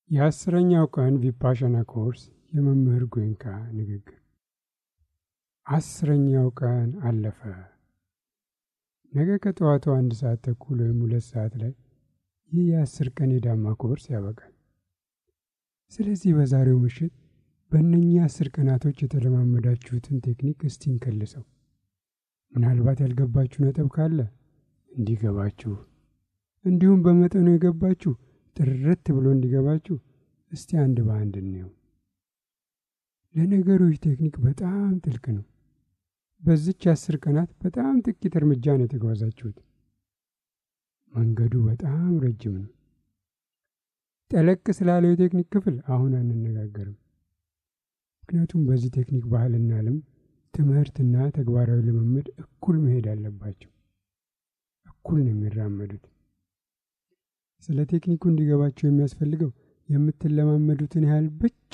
የአስረኛው ቀን ቪፓሻና ኮርስ የመምህር ጎንካ ንግግር። አስረኛው ቀን አለፈ። ነገ ከጠዋቱ አንድ ሰዓት ተኩል ወይም ሁለት ሰዓት ላይ ይህ የአስር ቀን የዳማ ኮርስ ያበቃል። ስለዚህ በዛሬው ምሽት በእነኚህ አስር ቀናቶች የተለማመዳችሁትን ቴክኒክ እስቲ እንከልሰው። ምናልባት ያልገባችሁ ነጥብ ካለ እንዲገባችሁ፣ እንዲሁም በመጠኑ የገባችሁ ጥርት ብሎ እንዲገባችሁ እስቲ አንድ በአንድ እንየው። ለነገሩ ይህ ቴክኒክ በጣም ጥልቅ ነው። በዚች አስር ቀናት በጣም ጥቂት እርምጃ ነው የተጓዛችሁት። መንገዱ በጣም ረጅም ነው። ጠለቅ ስላለው የቴክኒክ ክፍል አሁን አንነጋገርም። ምክንያቱም በዚህ ቴክኒክ ባህልና ልምድ፣ ትምህርትና ተግባራዊ ልምምድ እኩል መሄድ አለባቸው። እኩል ነው የሚራመዱት። ስለ ቴክኒኩ እንዲገባቸው የሚያስፈልገው የምትለማመዱትን ያህል ብቻ፣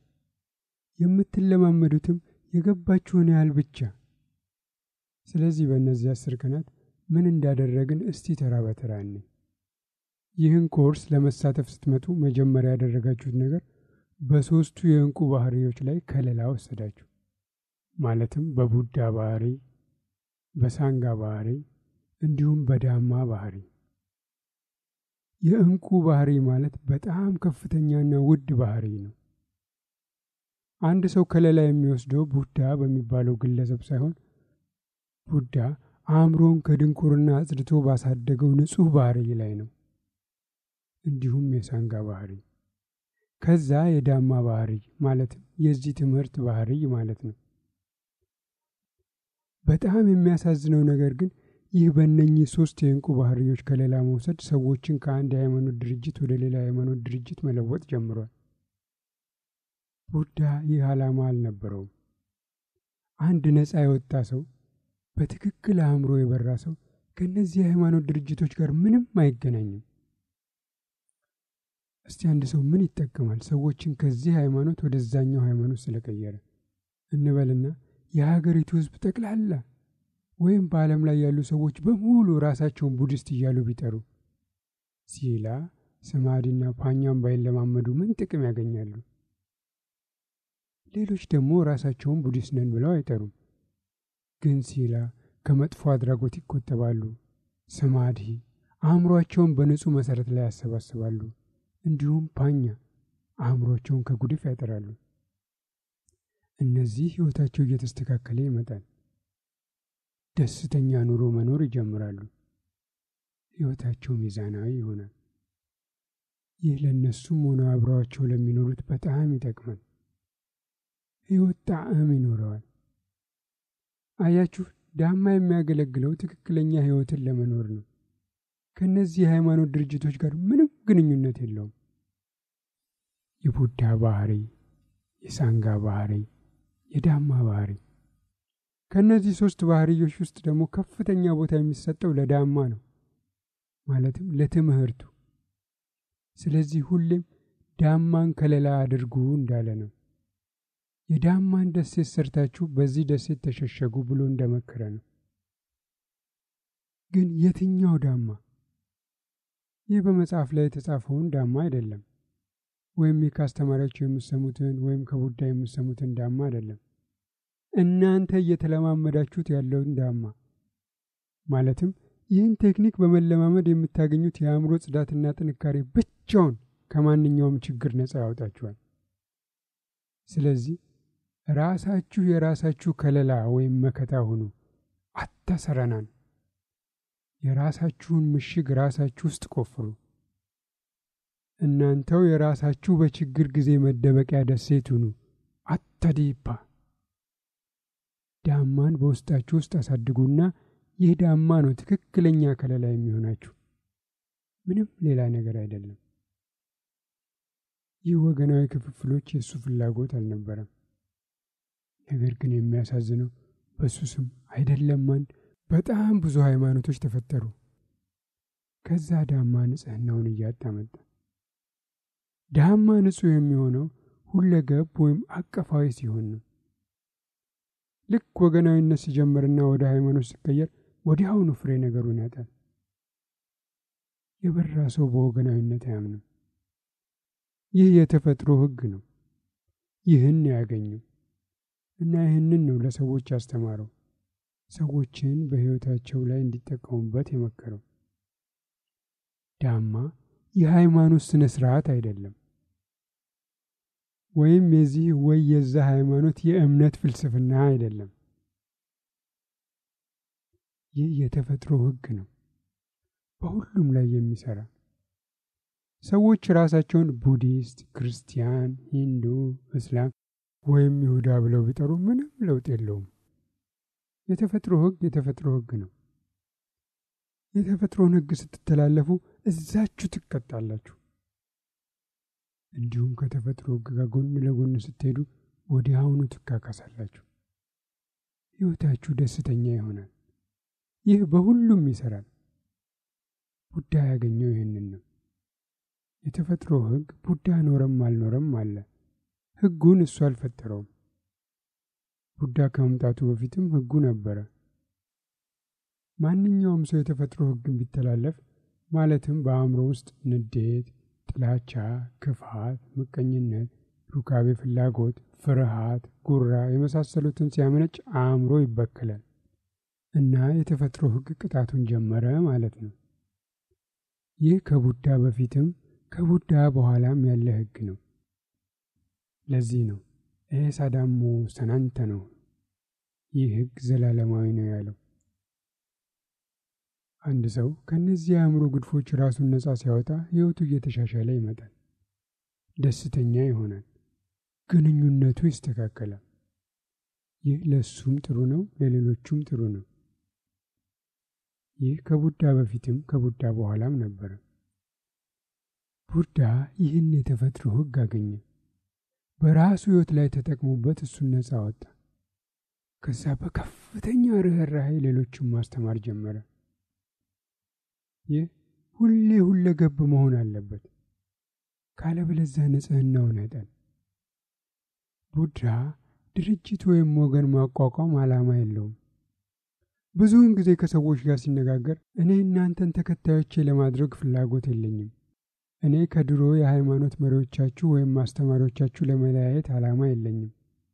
የምትለማመዱትም የገባችሁን ያህል ብቻ። ስለዚህ በእነዚህ አስር ቀናት ምን እንዳደረግን እስቲ ተራ በተራ እንይ። ይህን ኮርስ ለመሳተፍ ስትመጡ መጀመሪያ ያደረጋችሁት ነገር በሦስቱ የእንቁ ባህሪዎች ላይ ከለላ ወሰዳችሁ። ማለትም በቡዳ ባህሪ፣ በሳንጋ ባህሪ እንዲሁም በዳማ ባህሪ። የእንቁ ባህሪ ማለት በጣም ከፍተኛና ውድ ባህሪ ነው። አንድ ሰው ከለላ የሚወስደው ቡዳ በሚባለው ግለሰብ ሳይሆን ቡዳ አእምሮን ከድንቁርና አጽድቶ ባሳደገው ንጹሕ ባህሪ ላይ ነው። እንዲሁም የሳንጋ ባህሪ፣ ከዛ የዳማ ባህሪ ማለትም የዚህ ትምህርት ባህሪ ማለት ነው። በጣም የሚያሳዝነው ነገር ግን ይህ በእነኚህ ሶስት የእንቁ ባህሪዎች ከሌላ መውሰድ ሰዎችን ከአንድ የሃይማኖት ድርጅት ወደ ሌላ የሃይማኖት ድርጅት መለወጥ ጀምሯል። ቡዳ ይህ ዓላማ አልነበረውም። አንድ ነፃ የወጣ ሰው፣ በትክክል አእምሮ የበራ ሰው ከእነዚህ የሃይማኖት ድርጅቶች ጋር ምንም አይገናኝም። እስቲ አንድ ሰው ምን ይጠቀማል ሰዎችን ከዚህ ሃይማኖት ወደዛኛው ሃይማኖት ስለቀየረ እንበልና የሀገሪቱ ሕዝብ ጠቅላላ ወይም በዓለም ላይ ያሉ ሰዎች በሙሉ ራሳቸውን ቡዲስት እያሉ ቢጠሩ ሲላ፣ ሰማዲና ፓኛም ባይለማመዱ ምን ጥቅም ያገኛሉ? ሌሎች ደግሞ ራሳቸውን ቡዲስት ነን ብለው አይጠሩም። ግን ሲላ ከመጥፎ አድራጎት ይቆጠባሉ። ሰማዲ አእምሯቸውን በንጹሕ መሠረት ላይ ያሰባስባሉ። እንዲሁም ፓኛ አእምሯቸውን ከጉድፍ ያጠራሉ። እነዚህ ሕይወታቸው እየተስተካከለ ይመጣል። ደስተኛ ኑሮ መኖር ይጀምራሉ። ሕይወታቸው ሚዛናዊ ይሆናል። ይህ ለእነሱም ሆነ አብረዋቸው ለሚኖሩት በጣም ይጠቅማል። ሕይወት ጣዕም ይኖረዋል። አያችሁ፣ ዳማ የሚያገለግለው ትክክለኛ ሕይወትን ለመኖር ነው። ከእነዚህ የሃይማኖት ድርጅቶች ጋር ምንም ግንኙነት የለውም። የቡዳ ባህሪ፣ የሳንጋ ባህሪ፣ የዳማ ባህሪ ከእነዚህ ሶስት ባህርዮች ውስጥ ደግሞ ከፍተኛ ቦታ የሚሰጠው ለዳማ ነው፣ ማለትም ለትምህርቱ። ስለዚህ ሁሌም ዳማን ከለላ አድርጉ እንዳለ ነው። የዳማን ደሴት ሰርታችሁ በዚህ ደሴት ተሸሸጉ ብሎ እንደመከረ ነው። ግን የትኛው ዳማ? ይህ በመጽሐፍ ላይ የተጻፈውን ዳማ አይደለም፣ ወይም ይህ ከአስተማሪያቸው የምሰሙትን ወይም ከቡዳ የምሰሙትን ዳማ አይደለም። እናንተ እየተለማመዳችሁት ያለውን ዳማ ማለትም ይህን ቴክኒክ በመለማመድ የምታገኙት የአእምሮ ጽዳትና ጥንካሬ ብቻውን ከማንኛውም ችግር ነፃ ያወጣችኋል። ስለዚህ ራሳችሁ የራሳችሁ ከለላ ወይም መከታ ሁኑ። አታሰረናን። የራሳችሁን ምሽግ ራሳችሁ ውስጥ ቆፍሩ። እናንተው የራሳችሁ በችግር ጊዜ መደበቂያ ደሴት ሁኑ። አታዲፓ ዳማን በውስጣችሁ ውስጥ አሳድጉና ይህ ዳማ ነው ትክክለኛ ከለላ የሚሆናችሁ፣ ምንም ሌላ ነገር አይደለም። ይህ ወገናዊ ክፍፍሎች የእሱ ፍላጎት አልነበረም። ነገር ግን የሚያሳዝነው በእሱ ስም አይደለም አንድ በጣም ብዙ ሃይማኖቶች ተፈጠሩ። ከዛ ዳማ ንጽሕናውን እያጣ መጣ። ዳማ ንጹሕ የሚሆነው ሁለገብ ወይም አቀፋዊ ሲሆን ነው። ልክ ወገናዊነት ሲጀምርና ወደ ሃይማኖት ሲቀየር ወዲያውኑ ፍሬ ነገሩን ያጣል። የበራ ሰው በወገናዊነት አያምንም። ይህ የተፈጥሮ ሕግ ነው። ይህን ያገኘው እና ይህንን ነው ለሰዎች ያስተማረው፣ ሰዎችን በሕይወታቸው ላይ እንዲጠቀሙበት የመከረው። ዳማ የሃይማኖት ስነ ስርዓት አይደለም፣ ወይም የዚህ ወይ የዛ ሃይማኖት የእምነት ፍልስፍና አይደለም። ይህ የተፈጥሮ ሕግ ነው፣ በሁሉም ላይ የሚሰራ ሰዎች ራሳቸውን ቡዲስት፣ ክርስቲያን፣ ሂንዱ፣ እስላም ወይም ይሁዳ ብለው ቢጠሩ ምንም ለውጥ የለውም። የተፈጥሮ ሕግ የተፈጥሮ ሕግ ነው። የተፈጥሮን ሕግ ስትተላለፉ እዛችሁ ትቀጣላችሁ። እንዲሁም ከተፈጥሮ ሕግ ጋር ጎን ለጎን ስትሄዱ ወዲያውኑ ትካካሳላችሁ። ሕይወታችሁ ደስተኛ ይሆናል። ይህ በሁሉም ይሰራል። ቡዳ ያገኘው ይህንን ነው። የተፈጥሮ ሕግ ቡዳ ኖረም አልኖረም አለ። ሕጉን እሱ አልፈጠረውም። ቡዳ ከመምጣቱ በፊትም ሕጉ ነበረ። ማንኛውም ሰው የተፈጥሮ ሕግን ቢተላለፍ ማለትም በአእምሮ ውስጥ ንዴት፣ ጥላቻ፣ ክፋት፣ ምቀኝነት፣ ሩካቤ ፍላጎት፣ ፍርሃት፣ ጉራ የመሳሰሉትን ሲያመነጭ አእምሮ ይበክላል እና የተፈጥሮ ሕግ ቅጣቱን ጀመረ ማለት ነው። ይህ ከቡዳ በፊትም ከቡዳ በኋላም ያለ ሕግ ነው። ለዚህ ነው ኤሳዳሞ ሰናንተ ነው ይህ ሕግ ዘላለማዊ ነው ያለው። አንድ ሰው ከእነዚህ የአእምሮ ግድፎች ራሱን ነፃ ሲያወጣ ሕይወቱ እየተሻሻለ ይመጣል። ደስተኛ ይሆናል። ግንኙነቱ ይስተካከላል። ይህ ለእሱም ጥሩ ነው፣ ለሌሎቹም ጥሩ ነው። ይህ ከቡዳ በፊትም ከቡዳ በኋላም ነበረ። ቡዳ ይህን የተፈጥሮ ሕግ አገኘ። በራሱ ሕይወት ላይ ተጠቅሞበት እሱን ነፃ አወጣ። ከዛ በከፍተኛ ርኅራኄ ሌሎችን ማስተማር ጀመረ። ይህ ሁሌ ሁለገብ መሆን አለበት፣ ካለበለዚያ ንጽሕናውን ያጣል። ቡዳ ድርጅት ወይም ወገን ማቋቋም ዓላማ የለውም። ብዙውን ጊዜ ከሰዎች ጋር ሲነጋገር እኔ እናንተን ተከታዮቼ ለማድረግ ፍላጎት የለኝም እኔ ከድሮ የሃይማኖት መሪዎቻችሁ ወይም አስተማሪዎቻችሁ ለመለያየት ዓላማ የለኝም።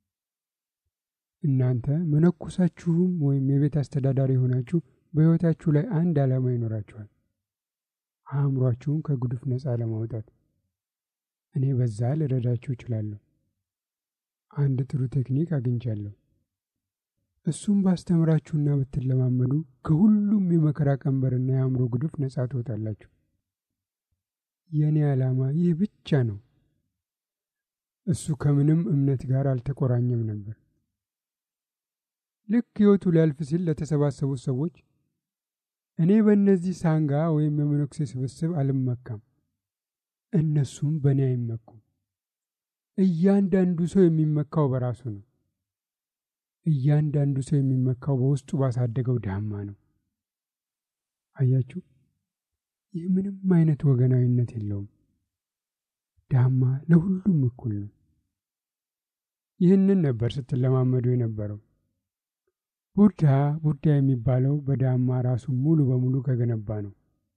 እናንተ መነኮሳችሁም ወይም የቤት አስተዳዳሪ የሆናችሁ በሕይወታችሁ ላይ አንድ ዓላማ ይኖራችኋል፣ አእምሯችሁን ከጉድፍ ነፃ ለማውጣት። እኔ በዛ ልረዳችሁ እችላለሁ። አንድ ጥሩ ቴክኒክ አግኝቻለሁ። እሱም ባስተምራችሁና ብትለማመዱ ከሁሉም የመከራ ቀንበርና የአእምሮ ጉድፍ ነፃ ትወጣላችሁ። የእኔ ዓላማ ይህ ብቻ ነው። እሱ ከምንም እምነት ጋር አልተቆራኘም ነበር። ልክ ሕይወቱ ሊያልፍ ሲል ለተሰባሰቡት ሰዎች እኔ በእነዚህ ሳንጋ ወይም የመነኩሴ ስብስብ አልመካም፣ እነሱም በእኔ አይመኩም። እያንዳንዱ ሰው የሚመካው በራሱ ነው። እያንዳንዱ ሰው የሚመካው በውስጡ ባሳደገው ዳማ ነው። አያችሁ፣ ይህ ምንም አይነት ወገናዊነት የለውም። ዳማ ለሁሉም እኩል ነው። ይህንን ነበር ስትለማመዱ የነበረው። ቡዳ ቡዳ የሚባለው በዳማ ራሱን ሙሉ በሙሉ ከገነባ ነው።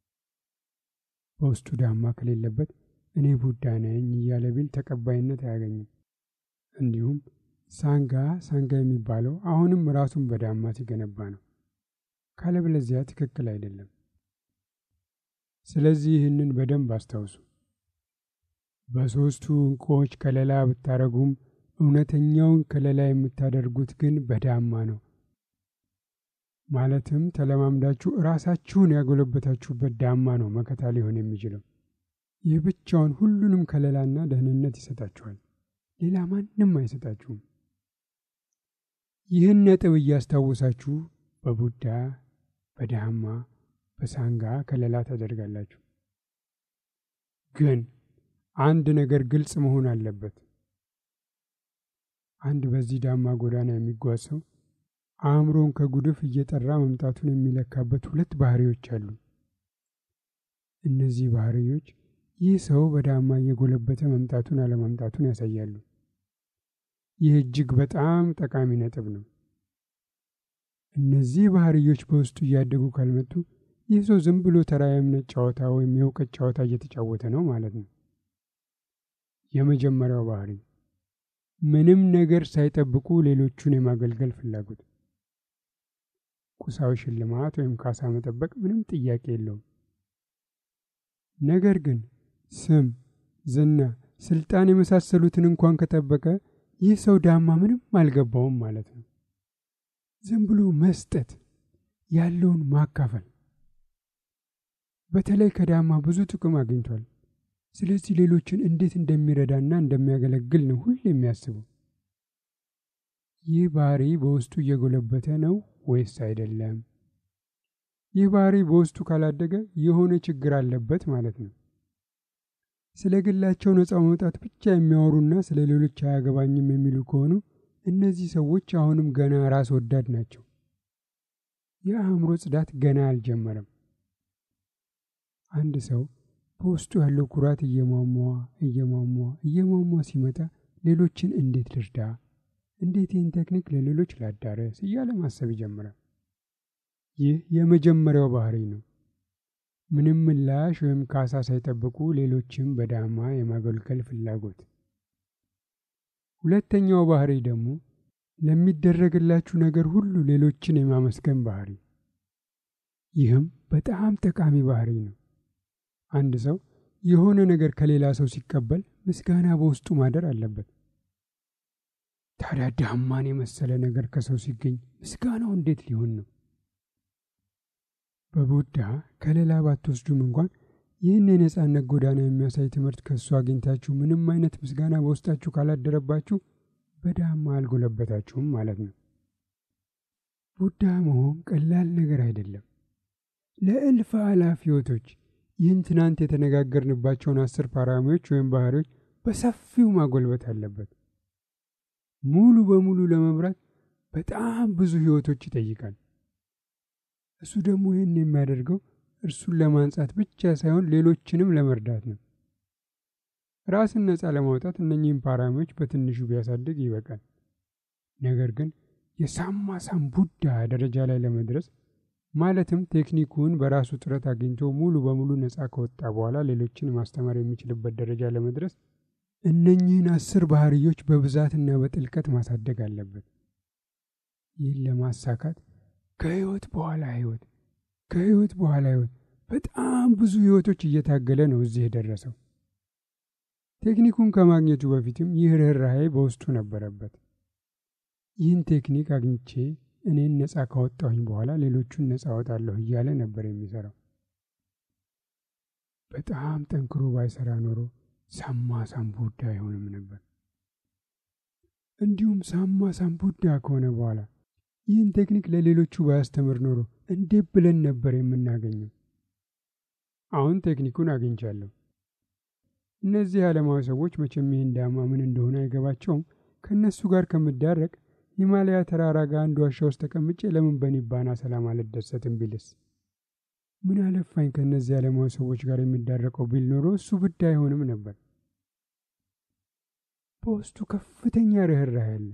በውስጡ ዳማ ከሌለበት እኔ ቡዳ ነኝ እያለ ቢል ተቀባይነት አያገኝም። እንዲሁም ሳንጋ ሳንጋ የሚባለው አሁንም ራሱን በዳማ ሲገነባ ነው። ካለበለዚያ ትክክል አይደለም። ስለዚህ ይህንን በደንብ አስታውሱ። በሦስቱ ዕንቁዎች ከለላ ብታደረጉም እውነተኛውን ከለላ የምታደርጉት ግን በዳማ ነው። ማለትም ተለማምዳችሁ ራሳችሁን ያጎለበታችሁበት ዳማ ነው መከታ ሊሆን የሚችለው። ይህ ብቻውን ሁሉንም ከለላና ደህንነት ይሰጣችኋል። ሌላ ማንም አይሰጣችሁም። ይህን ነጥብ እያስታወሳችሁ በቡዳ በዳማ በሳንጋ ከለላ ታደርጋላችሁ። ግን አንድ ነገር ግልጽ መሆን አለበት። አንድ በዚህ ዳማ ጎዳና የሚጓዝ ሰው አእምሮን ከጉድፍ እየጠራ መምጣቱን የሚለካበት ሁለት ባህሪዎች አሉ። እነዚህ ባህሪዎች ይህ ሰው በዳማ እየጎለበተ መምጣቱን አለመምጣቱን ያሳያሉ። ይህ እጅግ በጣም ጠቃሚ ነጥብ ነው። እነዚህ ባህሪዎች በውስጡ እያደጉ ካልመጡ ይህ ሰው ዝም ብሎ ተራ የእምነት ጨዋታ ወይም የእውቀት ጨዋታ እየተጫወተ ነው ማለት ነው። የመጀመሪያው ባህሪ ምንም ነገር ሳይጠብቁ ሌሎቹን የማገልገል ፍላጎት። ቁሳዊ ሽልማት ወይም ካሳ መጠበቅ ምንም ጥያቄ የለውም። ነገር ግን ስም፣ ዝና፣ ስልጣን የመሳሰሉትን እንኳን ከጠበቀ ይህ ሰው ዳማ ምንም አልገባውም ማለት ነው። ዝም ብሎ መስጠት፣ ያለውን ማካፈል። በተለይ ከዳማ ብዙ ጥቅም አግኝቷል። ስለዚህ ሌሎችን እንዴት እንደሚረዳና እንደሚያገለግል ነው ሁሌ የሚያስበው። ይህ ባህሪ በውስጡ እየጎለበተ ነው ወይስ አይደለም? ይህ ባህሪ በውስጡ ካላደገ የሆነ ችግር አለበት ማለት ነው። ስለ ግላቸው ነፃ መውጣት ብቻ የሚያወሩና ስለ ሌሎች አያገባኝም የሚሉ ከሆኑ እነዚህ ሰዎች አሁንም ገና ራስ ወዳድ ናቸው። የአእምሮ ጽዳት ገና አልጀመረም። አንድ ሰው በውስጡ ያለው ኩራት እየሟሟ እየሟሟ እየሟሟ ሲመጣ ሌሎችን እንዴት ልርዳ፣ እንዴት ይህን ቴክኒክ ለሌሎች ላዳረስ እያለ ማሰብ ይጀምራል። ይህ የመጀመሪያው ባህሪ ነው። ምንም ምላሽ ወይም ካሳ ሳይጠብቁ ሌሎችን በዳማ የማገልገል ፍላጎት። ሁለተኛው ባህሪ ደግሞ ለሚደረግላችሁ ነገር ሁሉ ሌሎችን የማመስገን ባህሪ። ይህም በጣም ጠቃሚ ባህሪ ነው። አንድ ሰው የሆነ ነገር ከሌላ ሰው ሲቀበል ምስጋና በውስጡ ማደር አለበት። ታዲያ ዳማን የመሰለ ነገር ከሰው ሲገኝ ምስጋናው እንዴት ሊሆን ነው? በቡዳ ከሌላ ባትወስዱም እንኳን ይህን የነጻነት ጎዳና የሚያሳይ ትምህርት ከእሱ አግኝታችሁ ምንም አይነት ምስጋና በውስጣችሁ ካላደረባችሁ በዳማ አልጎለበታችሁም ማለት ነው። ቡዳ መሆን ቀላል ነገር አይደለም። ለእልፍ አላፍ ሕይወቶች ይህን ትናንት የተነጋገርንባቸውን አስር ፓራሚዎች ወይም ባህሪዎች በሰፊው ማጎልበት አለበት። ሙሉ በሙሉ ለመምራት በጣም ብዙ ሕይወቶች ይጠይቃል። እሱ ደግሞ ይህን የሚያደርገው እርሱን ለማንጻት ብቻ ሳይሆን ሌሎችንም ለመርዳት ነው። ራስን ነፃ ለማውጣት እነኚህም ፓራሚዎች በትንሹ ቢያሳድግ ይበቃል። ነገር ግን የሳማ ሳም ቡዳ ደረጃ ላይ ለመድረስ ማለትም ቴክኒኩን በራሱ ጥረት አግኝቶ ሙሉ በሙሉ ነፃ ከወጣ በኋላ ሌሎችን ማስተማር የሚችልበት ደረጃ ለመድረስ እነኚህን አስር ባህርዮች በብዛትና በጥልቀት ማሳደግ አለበት። ይህን ለማሳካት ከህይወት በኋላ ህይወት ከህይወት በኋላ ህይወት በጣም ብዙ ህይወቶች እየታገለ ነው እዚህ የደረሰው። ቴክኒኩን ከማግኘቱ በፊትም ይህ ርኅራኄ በውስጡ ነበረበት። ይህን ቴክኒክ አግኝቼ እኔን ነፃ ካወጣሁኝ በኋላ ሌሎቹን ነፃ አወጣለሁ እያለ ነበር የሚሰራው። በጣም ጠንክሮ ባይሰራ ኖሮ ሳማ ሳም ቡዳ አይሆንም ነበር። እንዲሁም ሳማ ሳም ቡዳ ከሆነ በኋላ ይህን ቴክኒክ ለሌሎቹ ባያስተምር ኖሮ እንዴት ብለን ነበር የምናገኘው? አሁን ቴክኒኩን አግኝቻለሁ። እነዚህ ዓለማዊ ሰዎች መቼም ይህን ዳማ ምን እንደሆነ አይገባቸውም። ከእነሱ ጋር ከምዳረቅ ሂማላያ ተራራ ጋር አንድ ዋሻ ውስጥ ተቀምጬ ለምን በኒባና ሰላም አልደሰትም ቢልስ? ምን አለፋኝ ከእነዚህ ዓለማዊ ሰዎች ጋር የሚዳረቀው ቢል ኖሮ እሱ ብዳ አይሆንም ነበር። በውስጡ ከፍተኛ ርኅራኄ አለ።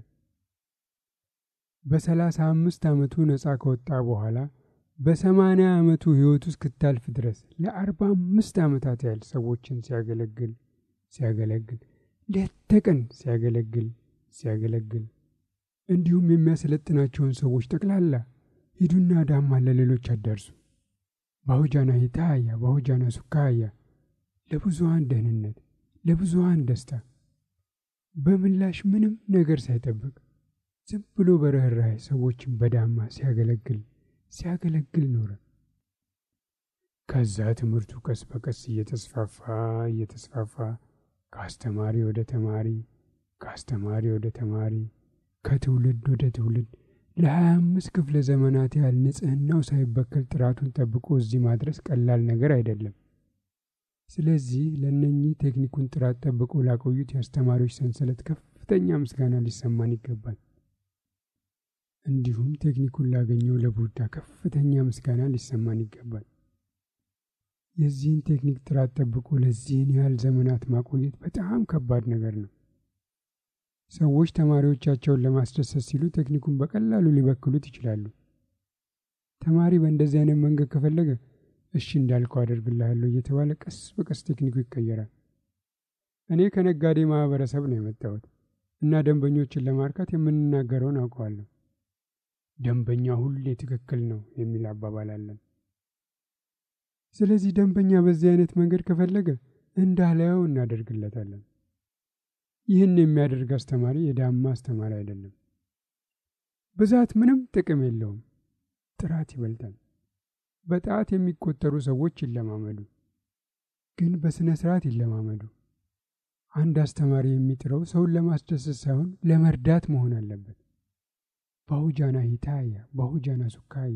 በሰላሳ አምስት ዓመቱ ነፃ ከወጣ በኋላ በሰማንያ ዓመቱ ሕይወቱ እስክታልፍ ድረስ ለአርባ አምስት ዓመታት ያህል ሰዎችን ሲያገለግል ሲያገለግል ሌት ተቀን ሲያገለግል ሲያገለግል እንዲሁም የሚያሰለጥናቸውን ሰዎች ጠቅላላ ሂዱና ዳማ ለሌሎች አዳርሱ፣ ባሁጃና ሂታያ ባሁጃና ሱካያ፣ ለብዙሃን ደህንነት፣ ለብዙሃን ደስታ፣ በምላሽ ምንም ነገር ሳይጠብቅ ዝም ብሎ በርኅራኄ ሰዎችን በዳማ ሲያገለግል ሲያገለግል ኖረ። ከዛ ትምህርቱ ቀስ በቀስ እየተስፋፋ እየተስፋፋ ከአስተማሪ ወደ ተማሪ ከአስተማሪ ወደ ተማሪ ከትውልድ ወደ ትውልድ ለሀያ አምስት ክፍለ ዘመናት ያህል ንጽህናው ሳይበከል ጥራቱን ጠብቆ እዚህ ማድረስ ቀላል ነገር አይደለም። ስለዚህ ለእነኚህ ቴክኒኩን ጥራት ጠብቆ ላቆዩት የአስተማሪዎች ሰንሰለት ከፍተኛ ምስጋና ሊሰማን ይገባል። እንዲሁም ቴክኒኩን ላገኘው ለቡዳ ከፍተኛ ምስጋና ሊሰማን ይገባል። የዚህን ቴክኒክ ጥራት ጠብቆ ለዚህን ያህል ዘመናት ማቆየት በጣም ከባድ ነገር ነው። ሰዎች ተማሪዎቻቸውን ለማስደሰት ሲሉ ቴክኒኩን በቀላሉ ሊበክሉት ይችላሉ። ተማሪ በእንደዚህ አይነት መንገድ ከፈለገ እሺ እንዳልከው አደርግልሃለሁ እየተባለ ቀስ በቀስ ቴክኒኩ ይቀየራል። እኔ ከነጋዴ ማህበረሰብ ነው የመጣሁት እና ደንበኞችን ለማርካት የምንናገረውን አውቀዋለሁ። ደንበኛ ሁሌ ትክክል ነው የሚል አባባል አለን። ስለዚህ ደንበኛ በዚህ አይነት መንገድ ከፈለገ እንዳላየው እናደርግለታለን። ይህን የሚያደርግ አስተማሪ የዳማ አስተማሪ አይደለም። ብዛት ምንም ጥቅም የለውም፣ ጥራት ይበልጣል። በጣት የሚቆጠሩ ሰዎች ይለማመዱ፣ ግን በሥነ ሥርዓት ይለማመዱ። አንድ አስተማሪ የሚጥረው ሰውን ለማስደሰት ሳይሆን ለመርዳት መሆን አለበት። ባሁጃና ሂታያ ባሁጃና ሱካያ።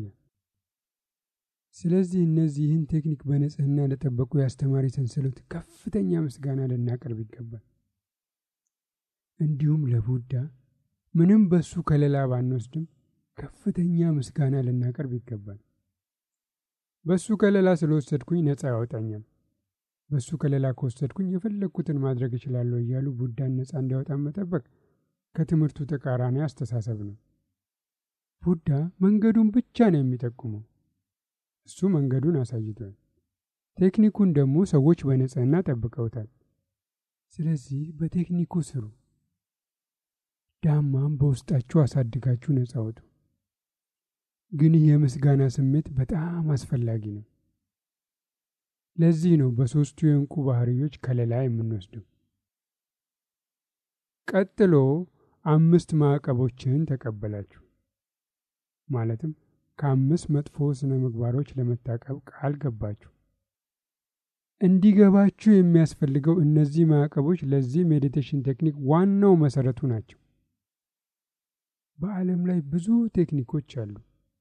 ስለዚህ እነዚህን ቴክኒክ በንጽህና ለጠበቁ የአስተማሪ ሰንሰለት ከፍተኛ ምስጋና ልናቀርብ ይገባል። እንዲሁም ለቡዳ ምንም በሱ ከለላ ባንወስድም ከፍተኛ ምስጋና ልናቀርብ ይገባል። በሱ ከለላ ስለወሰድኩኝ ነፃ ያወጣኛል፣ በሱ ከለላ ከወሰድኩኝ የፈለግኩትን ማድረግ እችላለሁ እያሉ ቡዳን ነፃ እንዲያወጣን መጠበቅ ከትምህርቱ ተቃራኒ አስተሳሰብ ነው። ቡዳ መንገዱን ብቻ ነው የሚጠቁመው። እሱ መንገዱን አሳይቷል። ቴክኒኩን ደግሞ ሰዎች በንጽህና ጠብቀውታል። ስለዚህ በቴክኒኩ ስሩ። ዳማም በውስጣችሁ አሳድጋችሁ ነጻ አውጡ። ግን ይህ የምስጋና ስሜት በጣም አስፈላጊ ነው። ለዚህ ነው በሦስቱ የእንቁ ባህርዮች ከለላ የምንወስደው። ቀጥሎ አምስት ማዕቀቦችን ተቀበላችሁ። ማለትም ከአምስት መጥፎ ስነ ምግባሮች ለመታቀብ ቃል ገባችሁ። እንዲገባችሁ የሚያስፈልገው እነዚህ ማዕቀቦች ለዚህ ሜዲቴሽን ቴክኒክ ዋናው መሰረቱ ናቸው። በዓለም ላይ ብዙ ቴክኒኮች አሉ።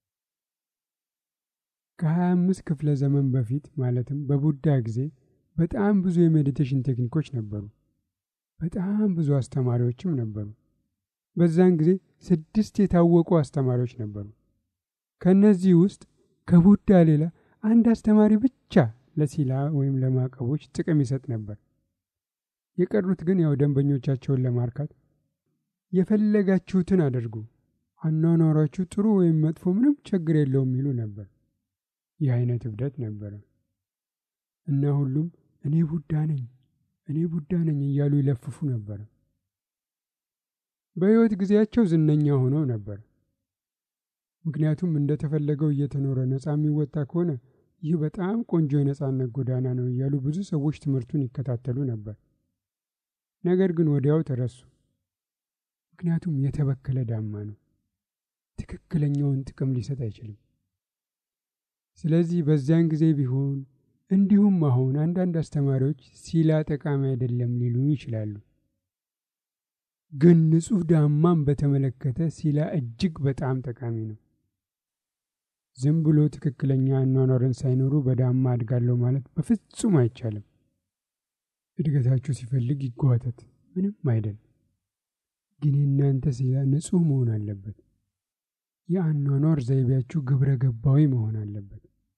ከ25 ክፍለ ዘመን በፊት ማለትም በቡዳ ጊዜ በጣም ብዙ የሜዲቴሽን ቴክኒኮች ነበሩ። በጣም ብዙ አስተማሪዎችም ነበሩ። በዛን ጊዜ ስድስት የታወቁ አስተማሪዎች ነበሩ። ከእነዚህ ውስጥ ከቡዳ ሌላ አንድ አስተማሪ ብቻ ለሲላ ወይም ለማዕቀቦች ጥቅም ይሰጥ ነበር። የቀሩት ግን ያው ደንበኞቻቸውን ለማርካት የፈለጋችሁትን አድርጉ፣ አኗኗሯችሁ ጥሩ ወይም መጥፎ ምንም ችግር የለውም ይሉ ነበር። ይህ አይነት እብደት ነበረ እና ሁሉም እኔ ቡዳ ነኝ፣ እኔ ቡዳ ነኝ እያሉ ይለፍፉ ነበር። በሕይወት ጊዜያቸው ዝነኛ ሆነው ነበር። ምክንያቱም እንደተፈለገው እየተኖረ ነፃ የሚወጣ ከሆነ ይህ በጣም ቆንጆ የነፃነት ጎዳና ነው እያሉ ብዙ ሰዎች ትምህርቱን ይከታተሉ ነበር። ነገር ግን ወዲያው ተረሱ። ምክንያቱም የተበከለ ዳማ ነው፣ ትክክለኛውን ጥቅም ሊሰጥ አይችልም። ስለዚህ በዚያን ጊዜ ቢሆን እንዲሁም አሁን አንዳንድ አስተማሪዎች ሲላ ጠቃሚ አይደለም ሊሉ ይችላሉ። ግን ንጹሕ ዳማን በተመለከተ ሲላ እጅግ በጣም ጠቃሚ ነው። ዝም ብሎ ትክክለኛ አኗኗርን ሳይኖሩ በዳማ አድጋለሁ ማለት በፍጹም አይቻልም። እድገታችሁ ሲፈልግ ይጓተት፣ ምንም አይደል። ግን የእናንተ ሲላ ንጹሕ መሆን አለበት። የአኗኗር ዘይቤያችሁ ግብረ ገባዊ መሆን አለበት።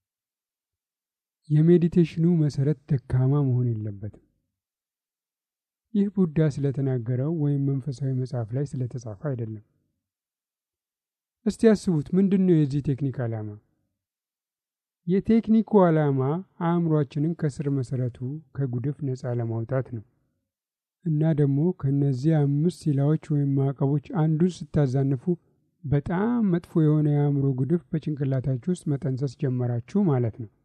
የሜዲቴሽኑ መሰረት ደካማ መሆን የለበትም። ይህ ቡዳ ስለተናገረው ወይም መንፈሳዊ መጽሐፍ ላይ ስለተጻፈ አይደለም። እስቲ ያስቡት፣ ምንድን ነው የዚህ ቴክኒክ ዓላማ? የቴክኒኩ ዓላማ አእምሯችንን ከስር መሰረቱ ከጉድፍ ነፃ ለማውጣት ነው እና ደግሞ ከእነዚህ አምስት ሲላዎች ወይም ማዕቀቦች አንዱን ስታዛንፉ በጣም መጥፎ የሆነ የአእምሮ ጉድፍ በጭንቅላታችሁ ውስጥ መጠንሰስ ጀመራችሁ ማለት ነው።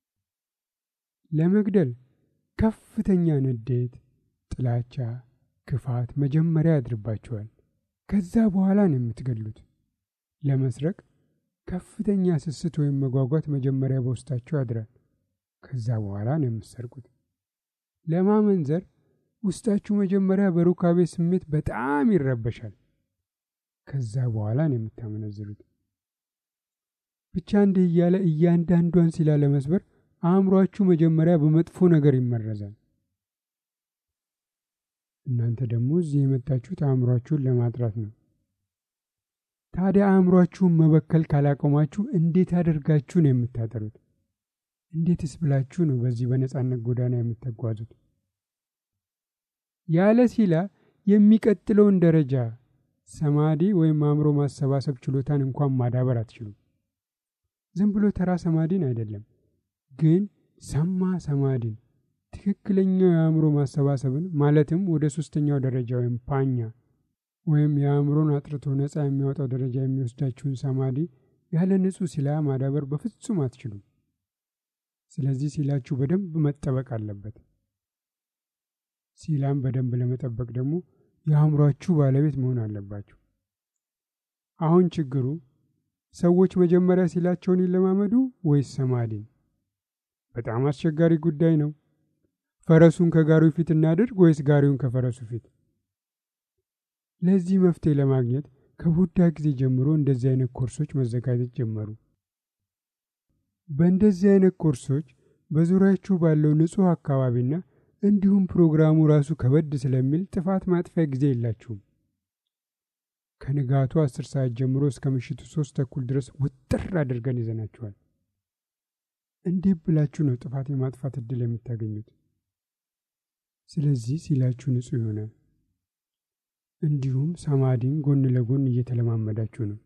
ለመግደል ከፍተኛ ንዴት፣ ጥላቻ፣ ክፋት መጀመሪያ ያድርባችኋል። ከዛ በኋላ ነው የምትገድሉት። ለመስረቅ ከፍተኛ ስስት ወይም መጓጓት መጀመሪያ በውስጣችሁ ያድራል። ከዛ በኋላ ነው የምትሰርቁት። ለማመንዘር ውስጣችሁ መጀመሪያ በሩካቤ ስሜት በጣም ይረበሻል። ከዛ በኋላ ነው የምታመነዝሩት። ብቻ እንዲህ እያለ እያንዳንዷን ሲላ ለመስበር አእምሯችሁ መጀመሪያ በመጥፎ ነገር ይመረዛል። እናንተ ደግሞ እዚህ የመጣችሁት አእምሯችሁን ለማጥራት ነው። ታዲያ አእምሯችሁን መበከል ካላቆማችሁ እንዴት አድርጋችሁ ነው የምታጠሩት? እንዴትስ ብላችሁ ነው በዚህ በነጻነት ጎዳና የምትጓዙት? ያለ ሲላ የሚቀጥለውን ደረጃ ሰማዲ ወይም አእምሮ ማሰባሰብ ችሎታን እንኳን ማዳበር አትችሉም። ዝም ብሎ ተራ ሰማዲን አይደለም፣ ግን ሰማ ሰማዲን ትክክለኛው የአእምሮ ማሰባሰብን ማለትም ወደ ሶስተኛው ደረጃ ወይም ፓኛ ወይም የአእምሮን አጥርቶ ነፃ የሚያወጣው ደረጃ የሚወስዳችሁን ሰማዲ ያለ ንጹህ ሲላ ማዳበር በፍጹም አትችሉም። ስለዚህ ሲላችሁ በደንብ መጠበቅ አለበት። ሲላም በደንብ ለመጠበቅ ደግሞ የአእምሯችሁ ባለቤት መሆን አለባችሁ። አሁን ችግሩ ሰዎች መጀመሪያ ሲላቸውን ይለማመዱ ወይስ ሰማዲን? በጣም አስቸጋሪ ጉዳይ ነው። ፈረሱን ከጋሪው ፊት እናድርግ ወይስ ጋሪውን ከፈረሱ ፊት? ለዚህ መፍትሄ ለማግኘት ከቡዳ ጊዜ ጀምሮ እንደዚህ አይነት ኮርሶች መዘጋጀት ጀመሩ። በእንደዚህ አይነት ኮርሶች በዙሪያችሁ ባለው ንጹሕ አካባቢና እንዲሁም ፕሮግራሙ ራሱ ከበድ ስለሚል ጥፋት ማጥፊያ ጊዜ የላችሁም። ከንጋቱ አስር ሰዓት ጀምሮ እስከ ምሽቱ ሶስት ተኩል ድረስ ውጥር አድርገን ይዘናችኋል። እንዴት ብላችሁ ነው ጥፋት የማጥፋት እድል የምታገኙት? ስለዚህ ሲላችሁ ንጹሕ ይሆናል። እንዲሁም ሰማዲን ጎን ለጎን እየተለማመዳችሁ ነው።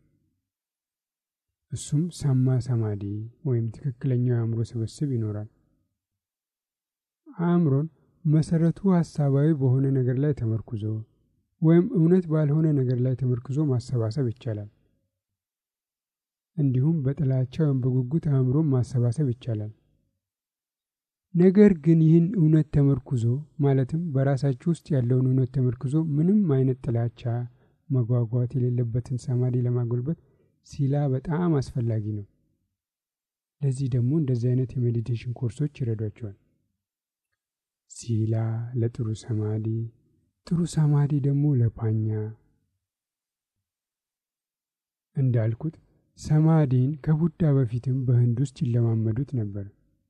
እሱም ሰማ ሰማዲ ወይም ትክክለኛው የአእምሮ ስብስብ ይኖራል። አእምሮን መሰረቱ ሀሳባዊ በሆነ ነገር ላይ ተመርኩዞ ወይም እውነት ባልሆነ ነገር ላይ ተመርክዞ ማሰባሰብ ይቻላል። እንዲሁም በጥላቻ ወይም በጉጉት አእምሮን ማሰባሰብ ይቻላል። ነገር ግን ይህን እውነት ተመርኩዞ ማለትም በራሳችሁ ውስጥ ያለውን እውነት ተመርክዞ ምንም አይነት ጥላቻ፣ መጓጓት የሌለበትን ሰማዲ ለማጎልበት ሲላ በጣም አስፈላጊ ነው። ለዚህ ደግሞ እንደዚህ አይነት የሜዲቴሽን ኮርሶች ይረዷቸዋል። ሲላ ለጥሩ ሰማዲ፣ ጥሩ ሰማዲ ደግሞ ለፓኛ። እንዳልኩት ሰማዲን ከቡዳ በፊትም በህንድ ውስጥ ይለማመዱት ነበር።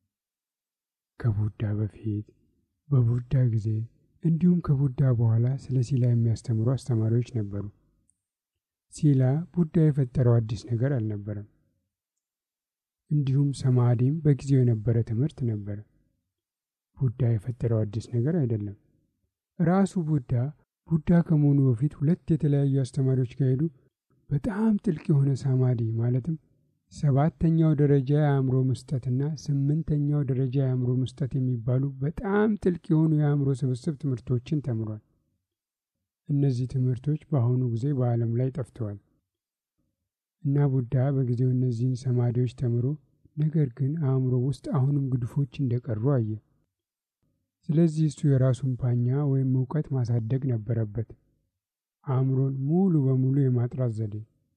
ከቡዳ በፊት በቡዳ ጊዜ እንዲሁም ከቡዳ በኋላ ስለ ሲላ የሚያስተምሩ አስተማሪዎች ነበሩ። ሲላ ቡዳ የፈጠረው አዲስ ነገር አልነበረም። እንዲሁም ሰማዲም በጊዜው የነበረ ትምህርት ነበር። ቡዳ የፈጠረው አዲስ ነገር አይደለም። ራሱ ቡዳ ቡዳ ከመሆኑ በፊት ሁለት የተለያዩ አስተማሪዎች ከሄዱ በጣም ጥልቅ የሆነ ሰማዲ ማለትም ሰባተኛው ደረጃ የአእምሮ መስጠትና ስምንተኛው ደረጃ የአእምሮ መስጠት የሚባሉ በጣም ጥልቅ የሆኑ የአእምሮ ስብስብ ትምህርቶችን ተምሯል። እነዚህ ትምህርቶች በአሁኑ ጊዜ በዓለም ላይ ጠፍተዋል እና ቡዳ በጊዜው እነዚህን ሰማዲዎች ተምሮ ነገር ግን አእምሮ ውስጥ አሁንም ግድፎች እንደቀሩ አየ። ስለዚህ እሱ የራሱን ፓኛ ወይም እውቀት ማሳደግ ነበረበት፣ አእምሮን ሙሉ በሙሉ የማጥራት ዘዴ።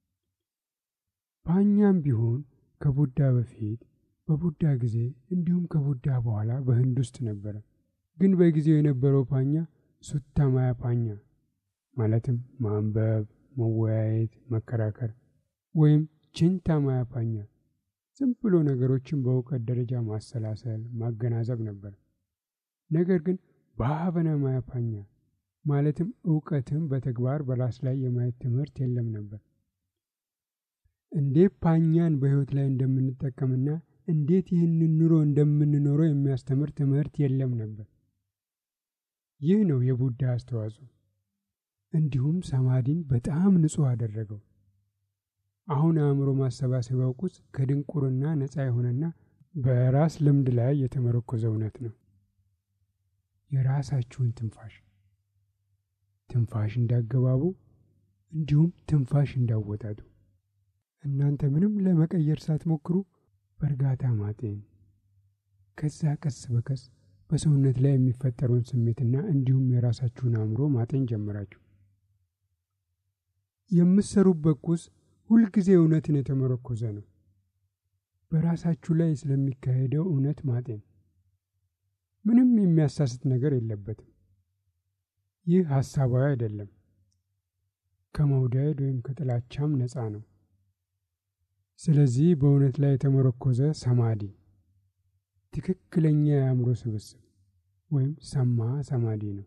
ፓኛም ቢሆን ከቡዳ በፊት በቡዳ ጊዜ እንዲሁም ከቡዳ በኋላ በህንድ ውስጥ ነበረ። ግን በጊዜው የነበረው ፓኛ ሱታማያ ፓኛ ማለትም ማንበብ፣ መወያየት፣ መከራከር ወይም ችንታማያ ፓኛ ዝም ብሎ ነገሮችን በእውቀት ደረጃ ማሰላሰል፣ ማገናዘብ ነበር። ነገር ግን በሀበነ ማያ ፓኛ ማለትም እውቀትም በተግባር በራስ ላይ የማየት ትምህርት የለም ነበር። እንዴት ፓኛን በህይወት ላይ እንደምንጠቀምና እንዴት ይህንን ኑሮ እንደምንኖረው የሚያስተምር ትምህርት የለም ነበር። ይህ ነው የቡዳ አስተዋጽኦ። እንዲሁም ሰማዲን በጣም ንጹሕ አደረገው። አሁን አእምሮ ማሰባሰቢያው ቁስ ከድንቁርና ነፃ የሆነና በራስ ልምድ ላይ የተመረኮዘ እውነት ነው። የራሳችሁን ትንፋሽ ትንፋሽ እንዳገባቡ እንዲሁም ትንፋሽ እንዳወጣጡ እናንተ ምንም ለመቀየር ሳትሞክሩ በእርጋታ ማጤን፣ ከዛ ቀስ በቀስ በሰውነት ላይ የሚፈጠረውን ስሜትና እንዲሁም የራሳችሁን አእምሮ ማጤን ጀመራችሁ። የምትሰሩበት ቁስ ሁልጊዜ እውነትን የተመረኮዘ ነው። በራሳችሁ ላይ ስለሚካሄደው እውነት ማጤን ምንም የሚያሳስት ነገር የለበትም። ይህ ሀሳባዊ አይደለም። ከመውደድ ወይም ከጥላቻም ነፃ ነው። ስለዚህ በእውነት ላይ የተመረኮዘ ሰማዲ ትክክለኛ የአእምሮ ስብስብ ወይም ሰማ ሰማዲ ነው።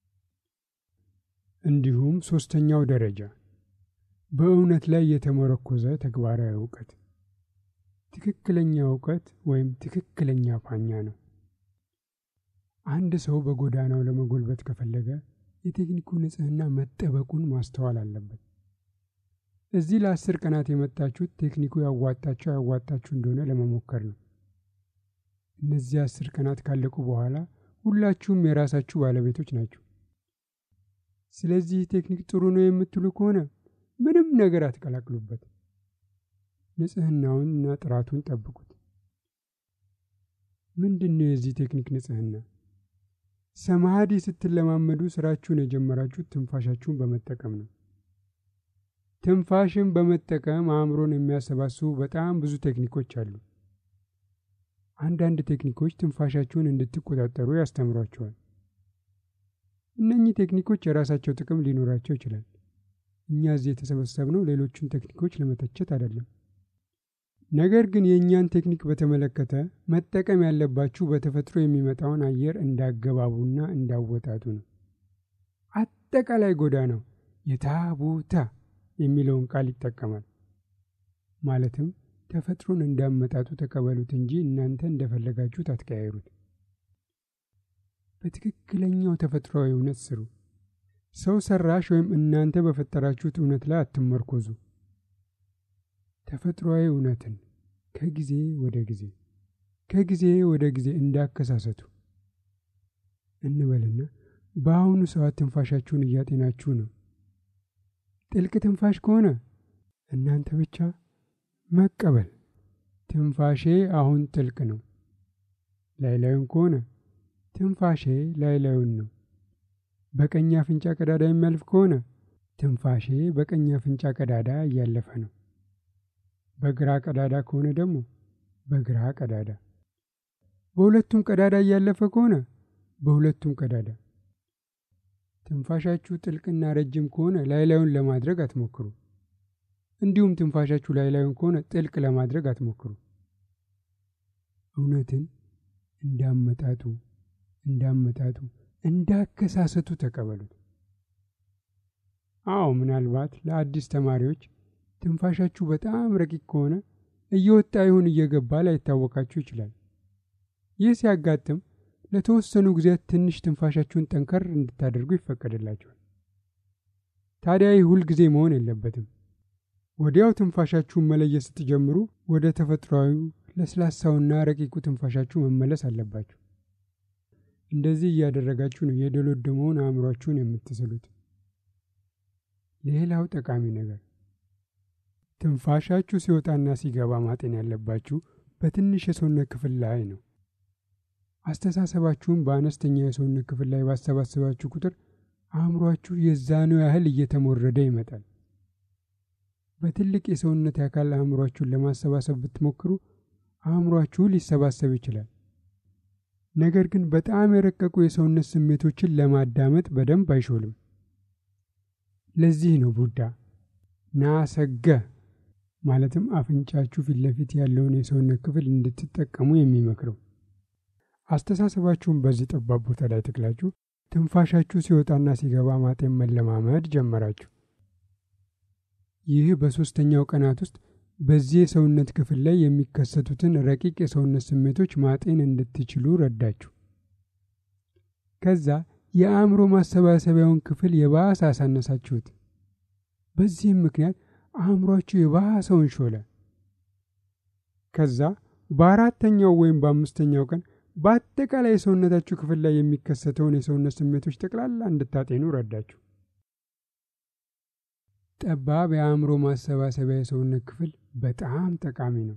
እንዲሁም ሶስተኛው ደረጃ በእውነት ላይ የተመረኮዘ ተግባራዊ እውቀት ትክክለኛ እውቀት ወይም ትክክለኛ ፓኛ ነው። አንድ ሰው በጎዳናው ለመጎልበት ከፈለገ የቴክኒኩ ንጽሕና መጠበቁን ማስተዋል አለበት። እዚህ ለአስር ቀናት የመጣችሁት ቴክኒኩ ያዋጣችሁ ያዋጣችሁ እንደሆነ ለመሞከር ነው። እነዚህ አስር ቀናት ካለቁ በኋላ ሁላችሁም የራሳችሁ ባለቤቶች ናችሁ። ስለዚህ ቴክኒክ ጥሩ ነው የምትሉ ከሆነ ምንም ነገር አትቀላቅሉበት። ንጽህናውንና ጥራቱን ጠብቁት። ምንድን ነው የዚህ ቴክኒክ ንጽህና? ሰማሃዲ ስትለማመዱ ስራችሁን የጀመራችሁት ትንፋሻችሁን በመጠቀም ነው። ትንፋሽን በመጠቀም አእምሮን የሚያሰባስቡ በጣም ብዙ ቴክኒኮች አሉ። አንዳንድ ቴክኒኮች ትንፋሻችሁን እንድትቆጣጠሩ ያስተምሯቸዋል። እነኚህ ቴክኒኮች የራሳቸው ጥቅም ሊኖራቸው ይችላል። እኛ እዚህ የተሰበሰብነው ሌሎቹን ቴክኒኮች ለመተቸት አይደለም። ነገር ግን የእኛን ቴክኒክ በተመለከተ መጠቀም ያለባችሁ በተፈጥሮ የሚመጣውን አየር እንዳገባቡና እንዳወጣጡ ነው። አጠቃላይ ጎዳናው የታቡታ የሚለውን ቃል ይጠቀማል። ማለትም ተፈጥሮን እንዳመጣጡ ተቀበሉት እንጂ እናንተ እንደፈለጋችሁት አትቀያይሩት። በትክክለኛው ተፈጥሯዊ እውነት ስሩ። ሰው ሰራሽ ወይም እናንተ በፈጠራችሁት እውነት ላይ አትመርኮዙ። ተፈጥሯዊ እውነትን ከጊዜ ወደ ጊዜ ከጊዜ ወደ ጊዜ እንዳከሳሰቱ እንበልና በአሁኑ ሰዓት ትንፋሻችሁን እያጤናችሁ ነው። ጥልቅ ትንፋሽ ከሆነ እናንተ ብቻ መቀበል፣ ትንፋሼ አሁን ጥልቅ ነው። ላይላዩን ከሆነ ትንፋሼ ላይላዩን ነው። በቀኝ አፍንጫ ቀዳዳ የሚያልፍ ከሆነ ትንፋሼ በቀኝ አፍንጫ ቀዳዳ እያለፈ ነው። በግራ ቀዳዳ ከሆነ ደግሞ በግራ ቀዳዳ፣ በሁለቱም ቀዳዳ እያለፈ ከሆነ በሁለቱም ቀዳዳ። ትንፋሻችሁ ጥልቅና ረጅም ከሆነ ላይላዩን ለማድረግ አትሞክሩ። እንዲሁም ትንፋሻችሁ ላይላዩን ከሆነ ጥልቅ ለማድረግ አትሞክሩ። እውነትን እንዳመጣጡ እንዳመጣጡ እንዳከሳሰቱ ተቀበሉት። አዎ ምናልባት ለአዲስ ተማሪዎች ትንፋሻችሁ በጣም ረቂቅ ከሆነ እየወጣ ይሁን እየገባ ላይታወቃችሁ ይችላል። ይህ ሲያጋጥም ለተወሰኑ ጊዜያት ትንሽ ትንፋሻችሁን ጠንከር እንድታደርጉ ይፈቀድላችኋል። ታዲያ ይህ ሁል ጊዜ መሆን የለበትም። ወዲያው ትንፋሻችሁን መለየት ስትጀምሩ ወደ ተፈጥሯዊው ለስላሳውና ረቂቁ ትንፋሻችሁ መመለስ አለባችሁ። እንደዚህ እያደረጋችሁ ነው የደሎደመውን አእምሯችሁን የምትስሉት። ሌላው ጠቃሚ ነገር ትንፋሻችሁ ሲወጣና ሲገባ ማጤን ያለባችሁ በትንሽ የሰውነት ክፍል ላይ ነው። አስተሳሰባችሁን በአነስተኛ የሰውነት ክፍል ላይ ባሰባሰባችሁ ቁጥር አእምሯችሁ የዛኑ ያህል እየተሞረደ ይመጣል። በትልቅ የሰውነት አካል አእምሯችሁን ለማሰባሰብ ብትሞክሩ አእምሯችሁ ሊሰባሰብ ይችላል። ነገር ግን በጣም የረቀቁ የሰውነት ስሜቶችን ለማዳመጥ በደንብ አይሾልም። ለዚህ ነው ቡዳ ናሰገ ማለትም አፍንጫችሁ ፊት ለፊት ያለውን የሰውነት ክፍል እንድትጠቀሙ የሚመክረው። አስተሳሰባችሁን በዚህ ጠባብ ቦታ ላይ ተክላችሁ ትንፋሻችሁ ሲወጣና ሲገባ ማጤን መለማመድ ጀመራችሁ። ይህ በሦስተኛው ቀናት ውስጥ በዚህ የሰውነት ክፍል ላይ የሚከሰቱትን ረቂቅ የሰውነት ስሜቶች ማጤን እንድትችሉ ረዳችሁ። ከዛ የአእምሮ ማሰባሰቢያውን ክፍል የባሰ አሳነሳችሁት። በዚህም ምክንያት አእምሯችሁ የባሰውን ሾለ። ከዛ በአራተኛው ወይም በአምስተኛው ቀን በአጠቃላይ የሰውነታችሁ ክፍል ላይ የሚከሰተውን የሰውነት ስሜቶች ጠቅላላ እንድታጤኑ ረዳችሁ። ጠባብ የአእምሮ ማሰባሰቢያ የሰውነት ክፍል በጣም ጠቃሚ ነው።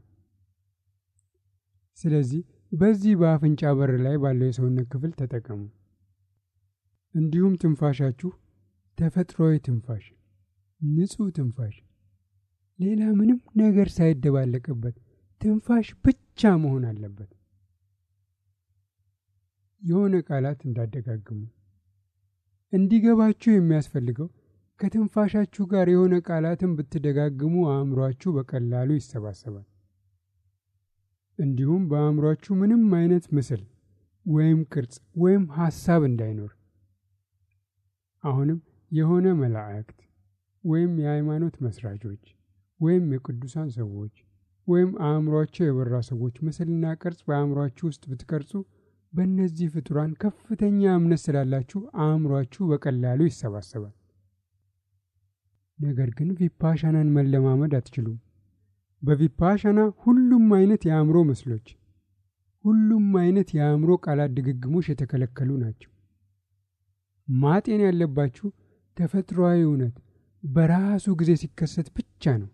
ስለዚህ በዚህ በአፍንጫ በር ላይ ባለው የሰውነት ክፍል ተጠቀሙ። እንዲሁም ትንፋሻችሁ ተፈጥሯዊ ትንፋሽ፣ ንጹህ ትንፋሽ፣ ሌላ ምንም ነገር ሳይደባለቅበት ትንፋሽ ብቻ መሆን አለበት። የሆነ ቃላት እንዳደጋግሙ እንዲገባችሁ የሚያስፈልገው ከትንፋሻችሁ ጋር የሆነ ቃላትን ብትደጋግሙ አእምሯችሁ በቀላሉ ይሰባሰባል። እንዲሁም በአእምሯችሁ ምንም አይነት ምስል ወይም ቅርጽ ወይም ሐሳብ እንዳይኖር። አሁንም የሆነ መላእክት ወይም የሃይማኖት መስራቾች ወይም የቅዱሳን ሰዎች ወይም አእምሯቸው የበራ ሰዎች ምስልና ቅርጽ በአእምሯችሁ ውስጥ ብትቀርጹ በእነዚህ ፍጡራን ከፍተኛ እምነት ስላላችሁ አእምሯችሁ በቀላሉ ይሰባሰባል። ነገር ግን ቪፓሻናን መለማመድ አትችሉም። በቪፓሻና ሁሉም አይነት የአእምሮ ምስሎች፣ ሁሉም አይነት የአእምሮ ቃላት ድግግሞሽ የተከለከሉ ናቸው። ማጤን ያለባችሁ ተፈጥሯዊ እውነት በራሱ ጊዜ ሲከሰት ብቻ ነው።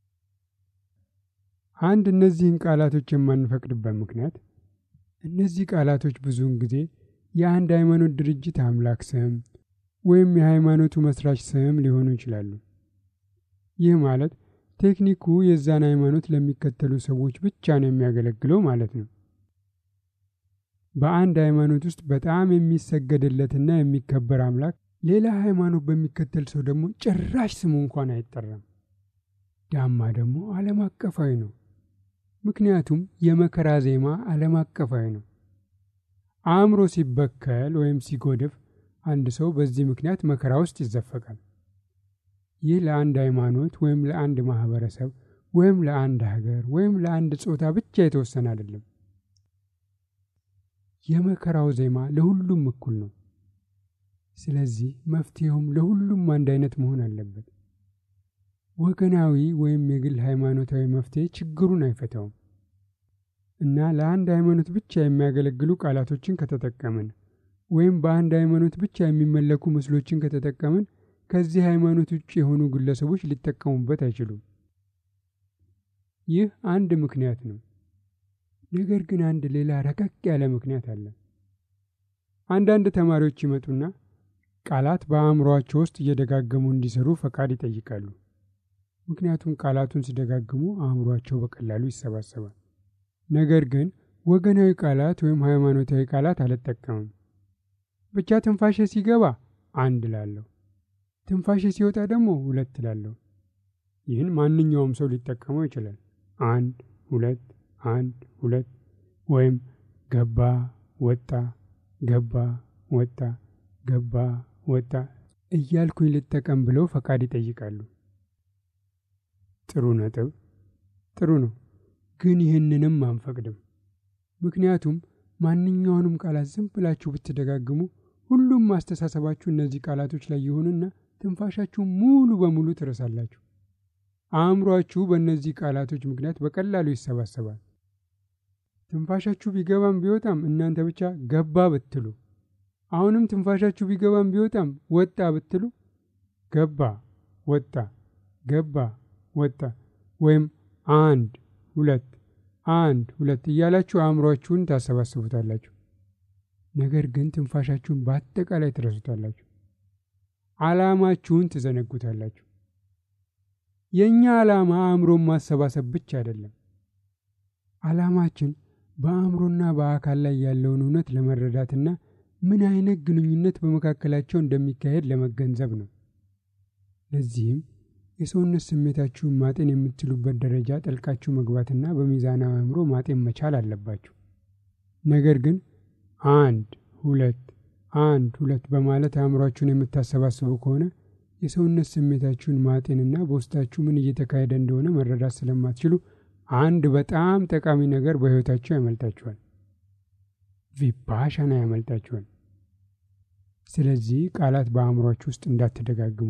አንድ እነዚህን ቃላቶች የማንፈቅድበት ምክንያት እነዚህ ቃላቶች ብዙውን ጊዜ የአንድ ሃይማኖት ድርጅት አምላክ ስም ወይም የሃይማኖቱ መስራች ስም ሊሆኑ ይችላሉ። ይህ ማለት ቴክኒኩ የዛን ሃይማኖት ለሚከተሉ ሰዎች ብቻ ነው የሚያገለግለው ማለት ነው። በአንድ ሃይማኖት ውስጥ በጣም የሚሰገድለትና የሚከበር አምላክ ሌላ ሃይማኖት በሚከተል ሰው ደግሞ ጭራሽ ስሙ እንኳን አይጠራም። ዳማ ደግሞ ዓለም አቀፋዊ ነው። ምክንያቱም የመከራ ዜማ ዓለም አቀፋዊ ነው። አእምሮ ሲበከል ወይም ሲጎድፍ አንድ ሰው በዚህ ምክንያት መከራ ውስጥ ይዘፈቃል። ይህ ለአንድ ሃይማኖት ወይም ለአንድ ማህበረሰብ ወይም ለአንድ ሀገር ወይም ለአንድ ጾታ ብቻ የተወሰነ አይደለም። የመከራው ዜማ ለሁሉም እኩል ነው። ስለዚህ መፍትሄውም ለሁሉም አንድ አይነት መሆን አለበት። ወገናዊ ወይም የግል ሃይማኖታዊ መፍትሄ ችግሩን አይፈታውም እና ለአንድ ሃይማኖት ብቻ የሚያገለግሉ ቃላቶችን ከተጠቀምን ወይም በአንድ ሃይማኖት ብቻ የሚመለኩ ምስሎችን ከተጠቀምን ከዚህ ሃይማኖት ውጭ የሆኑ ግለሰቦች ሊጠቀሙበት አይችሉም። ይህ አንድ ምክንያት ነው። ነገር ግን አንድ ሌላ ረቀቅ ያለ ምክንያት አለ። አንዳንድ ተማሪዎች ይመጡና ቃላት በአእምሮአቸው ውስጥ እየደጋገሙ እንዲሰሩ ፈቃድ ይጠይቃሉ። ምክንያቱም ቃላቱን ሲደጋግሙ አእምሮአቸው በቀላሉ ይሰባሰባል። ነገር ግን ወገናዊ ቃላት ወይም ሃይማኖታዊ ቃላት አልጠቀምም። ብቻ ትንፋሼ ሲገባ አንድ ላለሁ፣ ትንፋሼ ሲወጣ ደግሞ ሁለት ላለሁ። ይህን ማንኛውም ሰው ሊጠቀመው ይችላል። አንድ ሁለት፣ አንድ ሁለት፣ ወይም ገባ ወጣ፣ ገባ ወጣ፣ ገባ ወጣ እያልኩኝ ልጠቀም ብለው ፈቃድ ይጠይቃሉ። ጥሩ ነጥብ፣ ጥሩ ነው። ግን ይህንንም አንፈቅድም። ምክንያቱም ማንኛውንም ቃላት ዝም ብላችሁ ብትደጋግሙ ሁሉም ማስተሳሰባችሁ እነዚህ ቃላቶች ላይ ይሆንና ትንፋሻችሁ ሙሉ በሙሉ ትረሳላችሁ። አእምሯችሁ በእነዚህ ቃላቶች ምክንያት በቀላሉ ይሰባሰባል። ትንፋሻችሁ ቢገባም ቢወጣም እናንተ ብቻ ገባ ብትሉ፣ አሁንም ትንፋሻችሁ ቢገባም ቢወጣም ወጣ ብትሉ፣ ገባ ወጣ፣ ገባ ወጣ፣ ወይም አንድ ሁለት አንድ ሁለት እያላችሁ አእምሯችሁን ታሰባስቡታላችሁ። ነገር ግን ትንፋሻችሁን በአጠቃላይ ትረሱታላችሁ። ዓላማችሁን ትዘነጉታላችሁ። የእኛ ዓላማ አእምሮን ማሰባሰብ ብቻ አይደለም። ዓላማችን በአእምሮና በአካል ላይ ያለውን እውነት ለመረዳትና ምን አይነት ግንኙነት በመካከላቸው እንደሚካሄድ ለመገንዘብ ነው። ለዚህም የሰውነት ስሜታችሁን ማጤን የምትችሉበት ደረጃ ጠልቃችሁ መግባትና በሚዛናዊ አእምሮ ማጤን መቻል አለባችሁ። ነገር ግን አንድ ሁለት አንድ ሁለት በማለት አእምሯችሁን የምታሰባስቡ ከሆነ የሰውነት ስሜታችሁን ማጤንና በውስጣችሁ ምን እየተካሄደ እንደሆነ መረዳት ስለማትችሉ አንድ በጣም ጠቃሚ ነገር በሕይወታችሁ ያመልጣችኋል። ቪፓሻና ያመልጣችኋል። ስለዚህ ቃላት በአእምሯችሁ ውስጥ እንዳትደጋግሙ።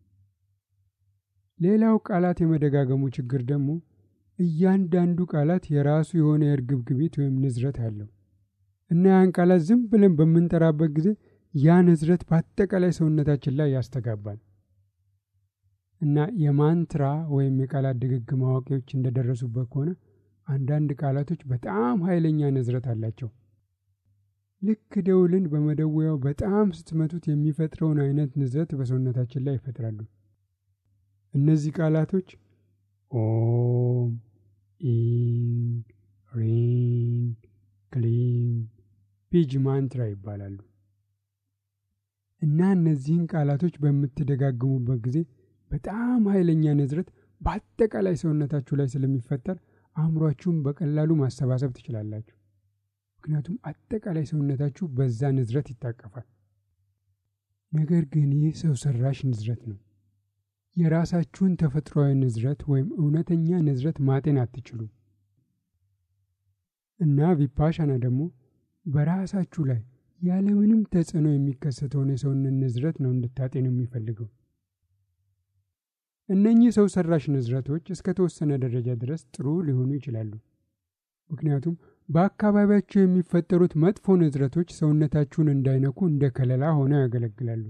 ሌላው ቃላት የመደጋገሙ ችግር ደግሞ እያንዳንዱ ቃላት የራሱ የሆነ የእርግብግቢት ወይም ንዝረት አለው እና ያን ቃላት ዝም ብለን በምንጠራበት ጊዜ ያ ንዝረት በአጠቃላይ ሰውነታችን ላይ ያስተጋባል እና የማንትራ ወይም የቃላት ድግግም አዋቂዎች እንደደረሱበት ከሆነ አንዳንድ ቃላቶች በጣም ኃይለኛ ንዝረት አላቸው። ልክ ደውልን በመደወያው በጣም ስትመቱት የሚፈጥረውን አይነት ንዝረት በሰውነታችን ላይ ይፈጥራሉ። እነዚህ ቃላቶች ኦም፣ ኢንግ፣ ሪንግ፣ ክሊንግ፣ ፒጅ ማንትራ ይባላሉ እና እነዚህን ቃላቶች በምትደጋግሙበት ጊዜ በጣም ኃይለኛ ንዝረት በአጠቃላይ ሰውነታችሁ ላይ ስለሚፈጠር አእምሯችሁን በቀላሉ ማሰባሰብ ትችላላችሁ። ምክንያቱም አጠቃላይ ሰውነታችሁ በዛ ንዝረት ይታቀፋል። ነገር ግን ይህ ሰው ሰራሽ ንዝረት ነው። የራሳችሁን ተፈጥሯዊ ንዝረት ወይም እውነተኛ ንዝረት ማጤን አትችሉም እና ቪፓሻና ደግሞ በራሳችሁ ላይ ያለምንም ተጽዕኖ የሚከሰተውን የሰውነት ንዝረት ነው እንድታጤኑ የሚፈልገው። እነኚህ ሰው ሰራሽ ንዝረቶች እስከ ተወሰነ ደረጃ ድረስ ጥሩ ሊሆኑ ይችላሉ። ምክንያቱም በአካባቢያቸው የሚፈጠሩት መጥፎ ንዝረቶች ሰውነታችሁን እንዳይነኩ እንደ ከለላ ሆነው ያገለግላሉ።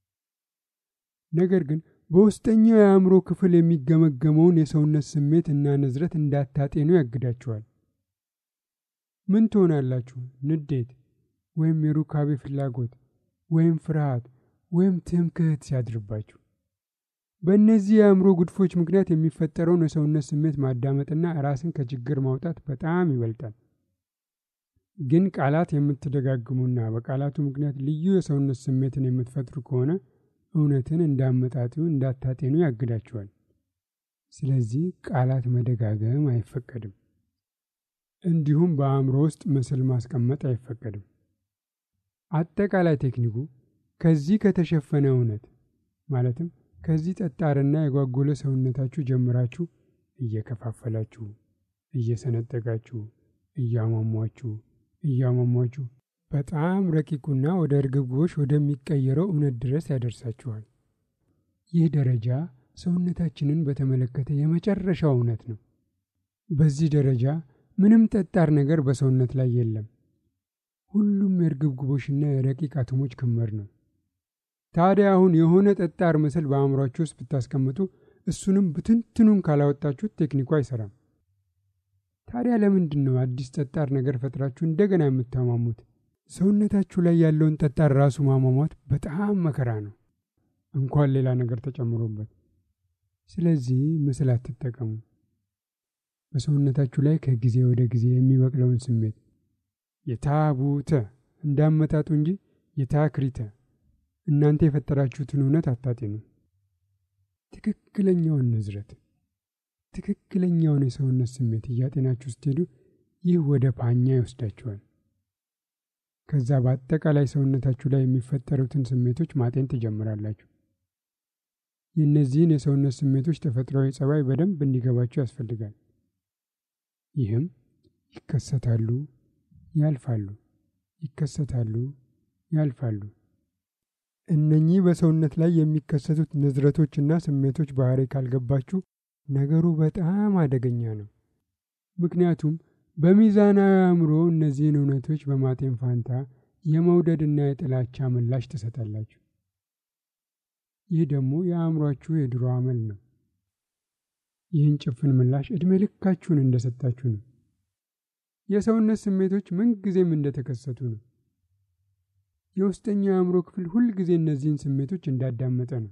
ነገር ግን በውስጠኛው የአእምሮ ክፍል የሚገመገመውን የሰውነት ስሜት እና ንዝረት እንዳታጤኑ ያግዳችኋል። ምን ትሆናላችሁ? ንዴት ወይም የሩካቤ ፍላጎት ወይም ፍርሃት ወይም ትምክህት ሲያድርባችሁ። በእነዚህ የአእምሮ ጉድፎች ምክንያት የሚፈጠረውን የሰውነት ስሜት ማዳመጥና ራስን ከችግር ማውጣት በጣም ይበልጣል። ግን ቃላት የምትደጋግሙና በቃላቱ ምክንያት ልዩ የሰውነት ስሜትን የምትፈጥሩ ከሆነ እውነትን እንዳመጣጡ እንዳታጤኑ ያግዳችኋል። ስለዚህ ቃላት መደጋገም አይፈቀድም። እንዲሁም በአእምሮ ውስጥ ምስል ማስቀመጥ አይፈቀድም። አጠቃላይ ቴክኒኩ ከዚህ ከተሸፈነ እውነት ማለትም ከዚህ ጠጣርና የጓጎለ ሰውነታችሁ ጀምራችሁ እየከፋፈላችሁ፣ እየሰነጠቃችሁ፣ እያሟሟችሁ እያሟሟችሁ በጣም ረቂቁና ወደ እርግብግቦች ወደሚቀየረው እውነት ድረስ ያደርሳችኋል። ይህ ደረጃ ሰውነታችንን በተመለከተ የመጨረሻው እውነት ነው። በዚህ ደረጃ ምንም ጠጣር ነገር በሰውነት ላይ የለም። ሁሉም የእርግብግቦችና የረቂቅ አቶሞች ክምር ነው። ታዲያ አሁን የሆነ ጠጣር ምስል በአእምሯችሁ ውስጥ ብታስቀምጡ እሱንም ብትንትኑን ካላወጣችሁት ቴክኒኩ አይሰራም። ታዲያ ለምንድን ነው አዲስ ጠጣር ነገር ፈጥራችሁ እንደገና የምታሟሙት? ሰውነታችሁ ላይ ያለውን ጠጣር ራሱ ማሟሟት በጣም መከራ ነው፣ እንኳን ሌላ ነገር ተጨምሮበት። ስለዚህ ምስል አትጠቀሙ። በሰውነታችሁ ላይ ከጊዜ ወደ ጊዜ የሚበቅለውን ስሜት የታቡተ እንዳመጣጡ እንጂ የታክሪተ እናንተ የፈጠራችሁትን እውነት አታጤኑ። ትክክለኛውን ንዝረት፣ ትክክለኛውን የሰውነት ስሜት እያጤናችሁ ስትሄዱ ይህ ወደ ፓኛ ይወስዳችኋል። ከዛ በአጠቃላይ ሰውነታችሁ ላይ የሚፈጠሩትን ስሜቶች ማጤን ትጀምራላችሁ። የእነዚህን የሰውነት ስሜቶች ተፈጥሯዊ ጸባይ በደንብ እንዲገባችሁ ያስፈልጋል። ይህም ይከሰታሉ፣ ያልፋሉ፣ ይከሰታሉ፣ ያልፋሉ። እነኚህ በሰውነት ላይ የሚከሰቱት ንዝረቶችና ስሜቶች ባህሪ ካልገባችሁ ነገሩ በጣም አደገኛ ነው። ምክንያቱም በሚዛናዊ አእምሮ እነዚህን እውነቶች በማጤን ፋንታ የመውደድና የጥላቻ ምላሽ ትሰጣላችሁ። ይህ ደግሞ የአእምሯችሁ የድሮ አመል ነው። ይህን ጭፍን ምላሽ ዕድሜ ልካችሁን እንደሰጣችሁ ነው። የሰውነት ስሜቶች ምንጊዜም እንደተከሰቱ ነው። የውስጠኛው የአእምሮ ክፍል ሁልጊዜ እነዚህን ስሜቶች እንዳዳመጠ ነው።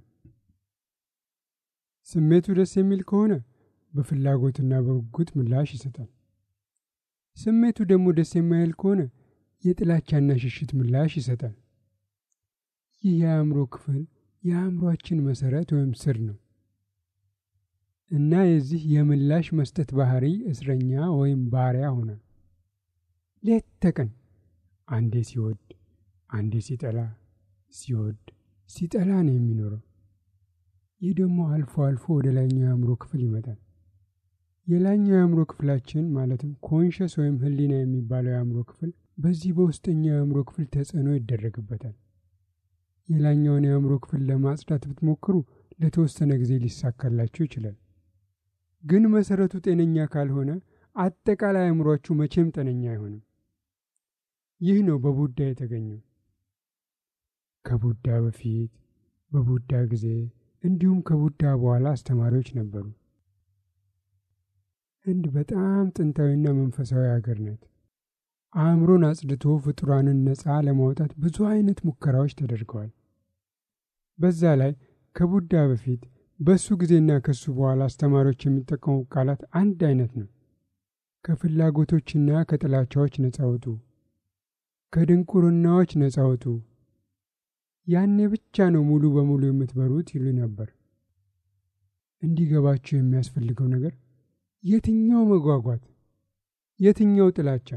ስሜቱ ደስ የሚል ከሆነ በፍላጎትና በጉጉት ምላሽ ይሰጣል። ስሜቱ ደግሞ ደስ የማይል ከሆነ የጥላቻና ሽሽት ምላሽ ይሰጣል። ይህ የአእምሮ ክፍል የአእምሯችን መሰረት ወይም ስር ነው እና የዚህ የምላሽ መስጠት ባህሪ እስረኛ ወይም ባሪያ ሆኗል። ሌት ተቀን አንዴ ሲወድ አንዴ ሲጠላ፣ ሲወድ ሲጠላ ነው የሚኖረው። ይህ ደግሞ አልፎ አልፎ ወደ ላይኛው የአእምሮ ክፍል ይመጣል። የላይኛው የአእምሮ ክፍላችን ማለትም ኮንሸስ ወይም ህሊና የሚባለው የአእምሮ ክፍል በዚህ በውስጠኛው የአእምሮ ክፍል ተጽዕኖ ይደረግበታል። የላይኛውን የአእምሮ ክፍል ለማጽዳት ብትሞክሩ ለተወሰነ ጊዜ ሊሳካላችሁ ይችላል። ግን መሰረቱ ጤነኛ ካልሆነ አጠቃላይ አእምሯችሁ መቼም ጤነኛ አይሆንም። ይህ ነው በቡዳ የተገኘው። ከቡዳ በፊት በቡዳ ጊዜ እንዲሁም ከቡዳ በኋላ አስተማሪዎች ነበሩ። ህንድ በጣም ጥንታዊና መንፈሳዊ ሀገር ናት። አእምሮን አጽድቶ ፍጡራንን ነፃ ለማውጣት ብዙ አይነት ሙከራዎች ተደርገዋል። በዛ ላይ ከቡዳ በፊት በሱ ጊዜና ከሱ በኋላ አስተማሪዎች የሚጠቀሙ ቃላት አንድ አይነት ነው። ከፍላጎቶችና ከጥላቻዎች ነፃ ውጡ፣ ከድንቁርናዎች ነፃ ውጡ፣ ያኔ ብቻ ነው ሙሉ በሙሉ የምትበሩት ይሉ ነበር። እንዲገባችሁ የሚያስፈልገው ነገር የትኛው መጓጓት፣ የትኛው ጥላቻ?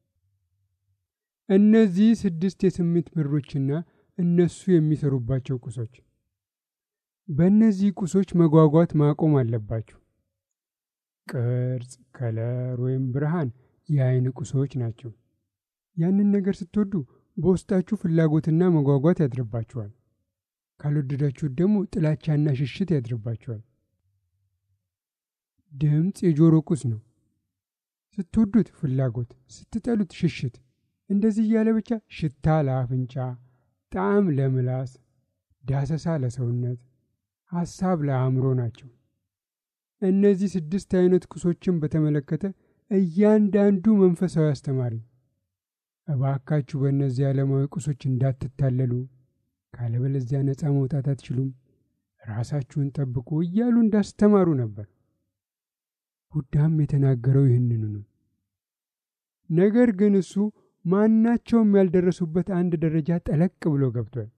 እነዚህ ስድስት የስሜት በሮችና እነሱ የሚሰሩባቸው ቁሶች በእነዚህ ቁሶች መጓጓት ማቆም አለባችሁ። ቅርጽ፣ ከለር ወይም ብርሃን የአይን ቁሶች ናቸው። ያንን ነገር ስትወዱ በውስጣችሁ ፍላጎትና መጓጓት ያድርባችኋል። ካልወደዳችሁት ደግሞ ጥላቻና ሽሽት ያድርባችኋል። ድምፅ የጆሮ ቁስ ነው። ስትወዱት ፍላጎት፣ ስትጠሉት ሽሽት፣ እንደዚህ እያለ ብቻ ሽታ ለአፍንጫ፣ ጣዕም ለምላስ፣ ዳሰሳ ለሰውነት፣ ሐሳብ ለአእምሮ ናቸው። እነዚህ ስድስት አይነት ቁሶችን በተመለከተ እያንዳንዱ መንፈሳዊ አስተማሪ እባካችሁ በእነዚህ ዓለማዊ ቁሶች እንዳትታለሉ፣ ካለበለዚያ ነፃ መውጣት አትችሉም፣ ራሳችሁን ጠብቁ እያሉ እንዳስተማሩ ነበር። ቡዳም የተናገረው ይህንኑ ነው። ነገር ግን እሱ ማናቸውም ያልደረሱበት አንድ ደረጃ ጠለቅ ብሎ ገብቷል።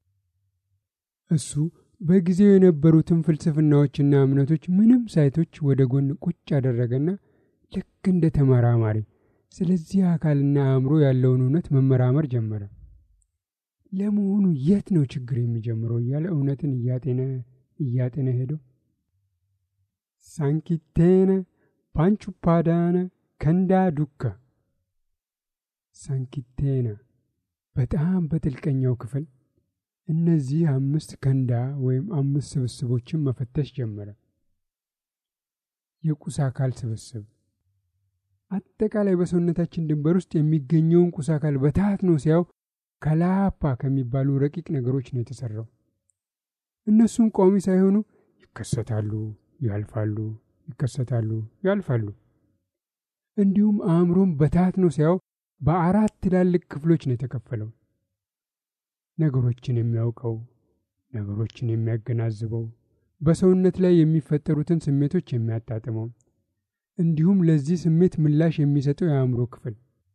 እሱ በጊዜው የነበሩትን ፍልስፍናዎችና እምነቶች ምንም ሳይቶች ወደ ጎን ቁጭ ያደረገና ልክ እንደ ተመራማሪ ስለዚህ አካልና አእምሮ ያለውን እውነት መመራመር ጀመረ። ለመሆኑ የት ነው ችግር የሚጀምረው እያለ እውነትን እያጤነ እያጤነ ሄደው ሳንኪቴነ ፓንቹፓዳነ ከንዳ ዱከ ሳንኪቴነ በጣም በጥልቀኛው ክፍል እነዚህ አምስት ከንዳ ወይም አምስት ስብስቦችን መፈተሽ ጀመረ። የቁስ አካል ስብስብ አጠቃላይ በሰውነታችን ድንበር ውስጥ የሚገኘውን ቁስ አካል በታት ነው ሲያው ከላፓ ከሚባሉ ረቂቅ ነገሮች ነው የተሰራው። እነሱም ቋሚ ሳይሆኑ ይከሰታሉ፣ ያልፋሉ፣ ይከሰታሉ፣ ያልፋሉ። እንዲሁም አእምሮም በታት ነው ሲያው በአራት ትላልቅ ክፍሎች ነው የተከፈለው። ነገሮችን የሚያውቀው፣ ነገሮችን የሚያገናዝበው፣ በሰውነት ላይ የሚፈጠሩትን ስሜቶች የሚያጣጥመው፣ እንዲሁም ለዚህ ስሜት ምላሽ የሚሰጠው የአእምሮ ክፍል።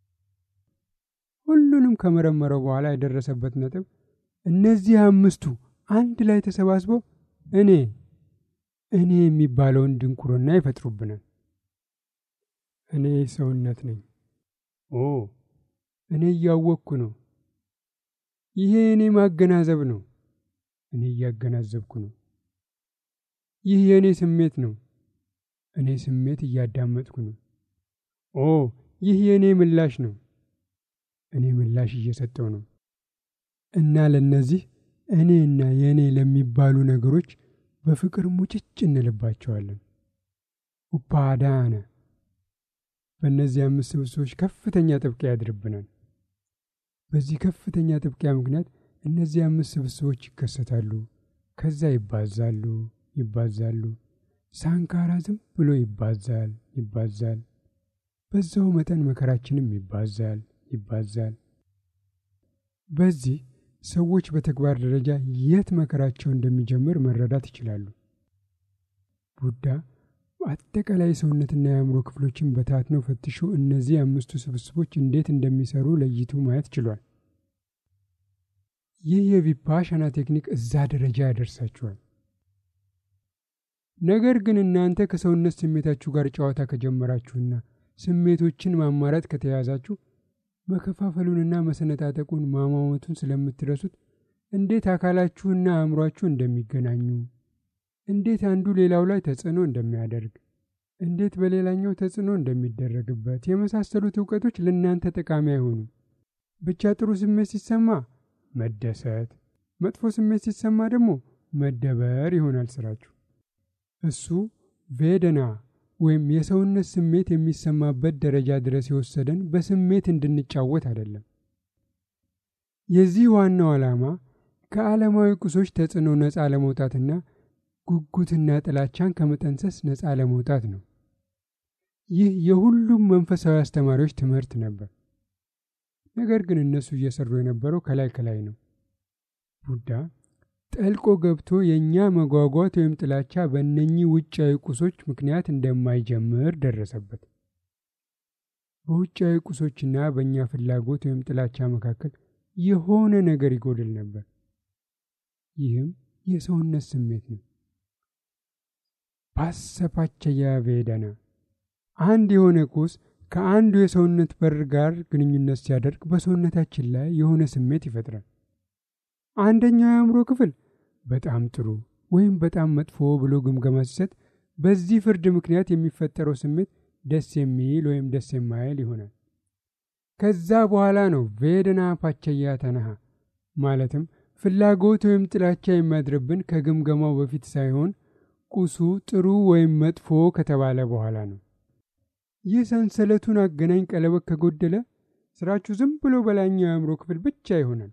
ሁሉንም ከመረመረው በኋላ የደረሰበት ነጥብ እነዚህ አምስቱ አንድ ላይ ተሰባስበው እኔ እኔ የሚባለውን ድንቁርና ይፈጥሩብናል። እኔ ሰውነት ነኝ። ኦ እኔ እያወቅኩ ነው። ይሄ እኔ ማገናዘብ ነው። እኔ እያገናዘብኩ ነው። ይህ የእኔ ስሜት ነው። እኔ ስሜት እያዳመጥኩ ነው። ኦ ይህ የእኔ ምላሽ ነው። እኔ ምላሽ እየሰጠው ነው። እና ለእነዚህ እኔ እና የእኔ ለሚባሉ ነገሮች በፍቅር ሙጭጭ እንልባቸዋለን። ኡፓዳነ በእነዚህ አምስት ስብስቦች ከፍተኛ ጥብቂያ ያድርብናል። በዚህ ከፍተኛ ጥብቂያ ምክንያት እነዚህ አምስት ስብስቦች ይከሰታሉ። ከዛ ይባዛሉ፣ ይባዛሉ። ሳንካራ ዝም ብሎ ይባዛል፣ ይባዛል። በዛው መጠን መከራችንም ይባዛል፣ ይባዛል። በዚህ ሰዎች በተግባር ደረጃ የት መከራቸው እንደሚጀምር መረዳት ይችላሉ። ቡዳ አጠቃላይ ሰውነትና የአእምሮ ክፍሎችን በታትነው ፈትሾ እነዚህ አምስቱ ስብስቦች እንዴት እንደሚሰሩ ለይቶ ማየት ችሏል። ይህ የቪፓሻና ቴክኒክ እዛ ደረጃ ያደርሳችኋል። ነገር ግን እናንተ ከሰውነት ስሜታችሁ ጋር ጨዋታ ከጀመራችሁና ስሜቶችን ማማረጥ ከተያዛችሁ መከፋፈሉንና መሰነጣጠቁን ማሟመቱን ስለምትረሱት እንዴት አካላችሁና አእምሯችሁ እንደሚገናኙ እንዴት አንዱ ሌላው ላይ ተጽዕኖ እንደሚያደርግ እንዴት በሌላኛው ተጽዕኖ እንደሚደረግበት የመሳሰሉት እውቀቶች ለእናንተ ጠቃሚ አይሆኑም። ብቻ ጥሩ ስሜት ሲሰማ መደሰት፣ መጥፎ ስሜት ሲሰማ ደግሞ መደበር ይሆናል ስራችሁ። እሱ ቬደና ወይም የሰውነት ስሜት የሚሰማበት ደረጃ ድረስ የወሰደን በስሜት እንድንጫወት አይደለም። የዚህ ዋናው ዓላማ ከዓለማዊ ቁሶች ተጽዕኖ ነፃ ለመውጣትና ጉጉትና ጥላቻን ከመጠንሰስ ነፃ ለመውጣት ነው። ይህ የሁሉም መንፈሳዊ አስተማሪዎች ትምህርት ነበር። ነገር ግን እነሱ እየሰሩ የነበረው ከላይ ከላይ ነው። ቡዳ ጠልቆ ገብቶ የእኛ መጓጓት ወይም ጥላቻ በእነኚህ ውጫዊ ቁሶች ምክንያት እንደማይጀምር ደረሰበት። በውጫዊ ቁሶችና በእኛ ፍላጎት ወይም ጥላቻ መካከል የሆነ ነገር ይጎድል ነበር። ይህም የሰውነት ስሜት ነው። ባሰፓቸያ ቬደና አንድ የሆነ ቁስ ከአንዱ የሰውነት በር ጋር ግንኙነት ሲያደርግ በሰውነታችን ላይ የሆነ ስሜት ይፈጥራል። አንደኛው የአእምሮ ክፍል በጣም ጥሩ ወይም በጣም መጥፎ ብሎ ግምገማ ሲሰጥ በዚህ ፍርድ ምክንያት የሚፈጠረው ስሜት ደስ የሚል ወይም ደስ የማይል ይሆናል። ከዛ በኋላ ነው ቬደና ፓቸያ ተነሃ ማለትም ፍላጎት ወይም ጥላቻ የሚያድርብን ከግምገማው በፊት ሳይሆን ቁሱ ጥሩ ወይም መጥፎ ከተባለ በኋላ ነው። ይህ ሰንሰለቱን አገናኝ ቀለበት ከጎደለ ስራችሁ ዝም ብሎ በላይኛው የአእምሮ ክፍል ብቻ ይሆናል።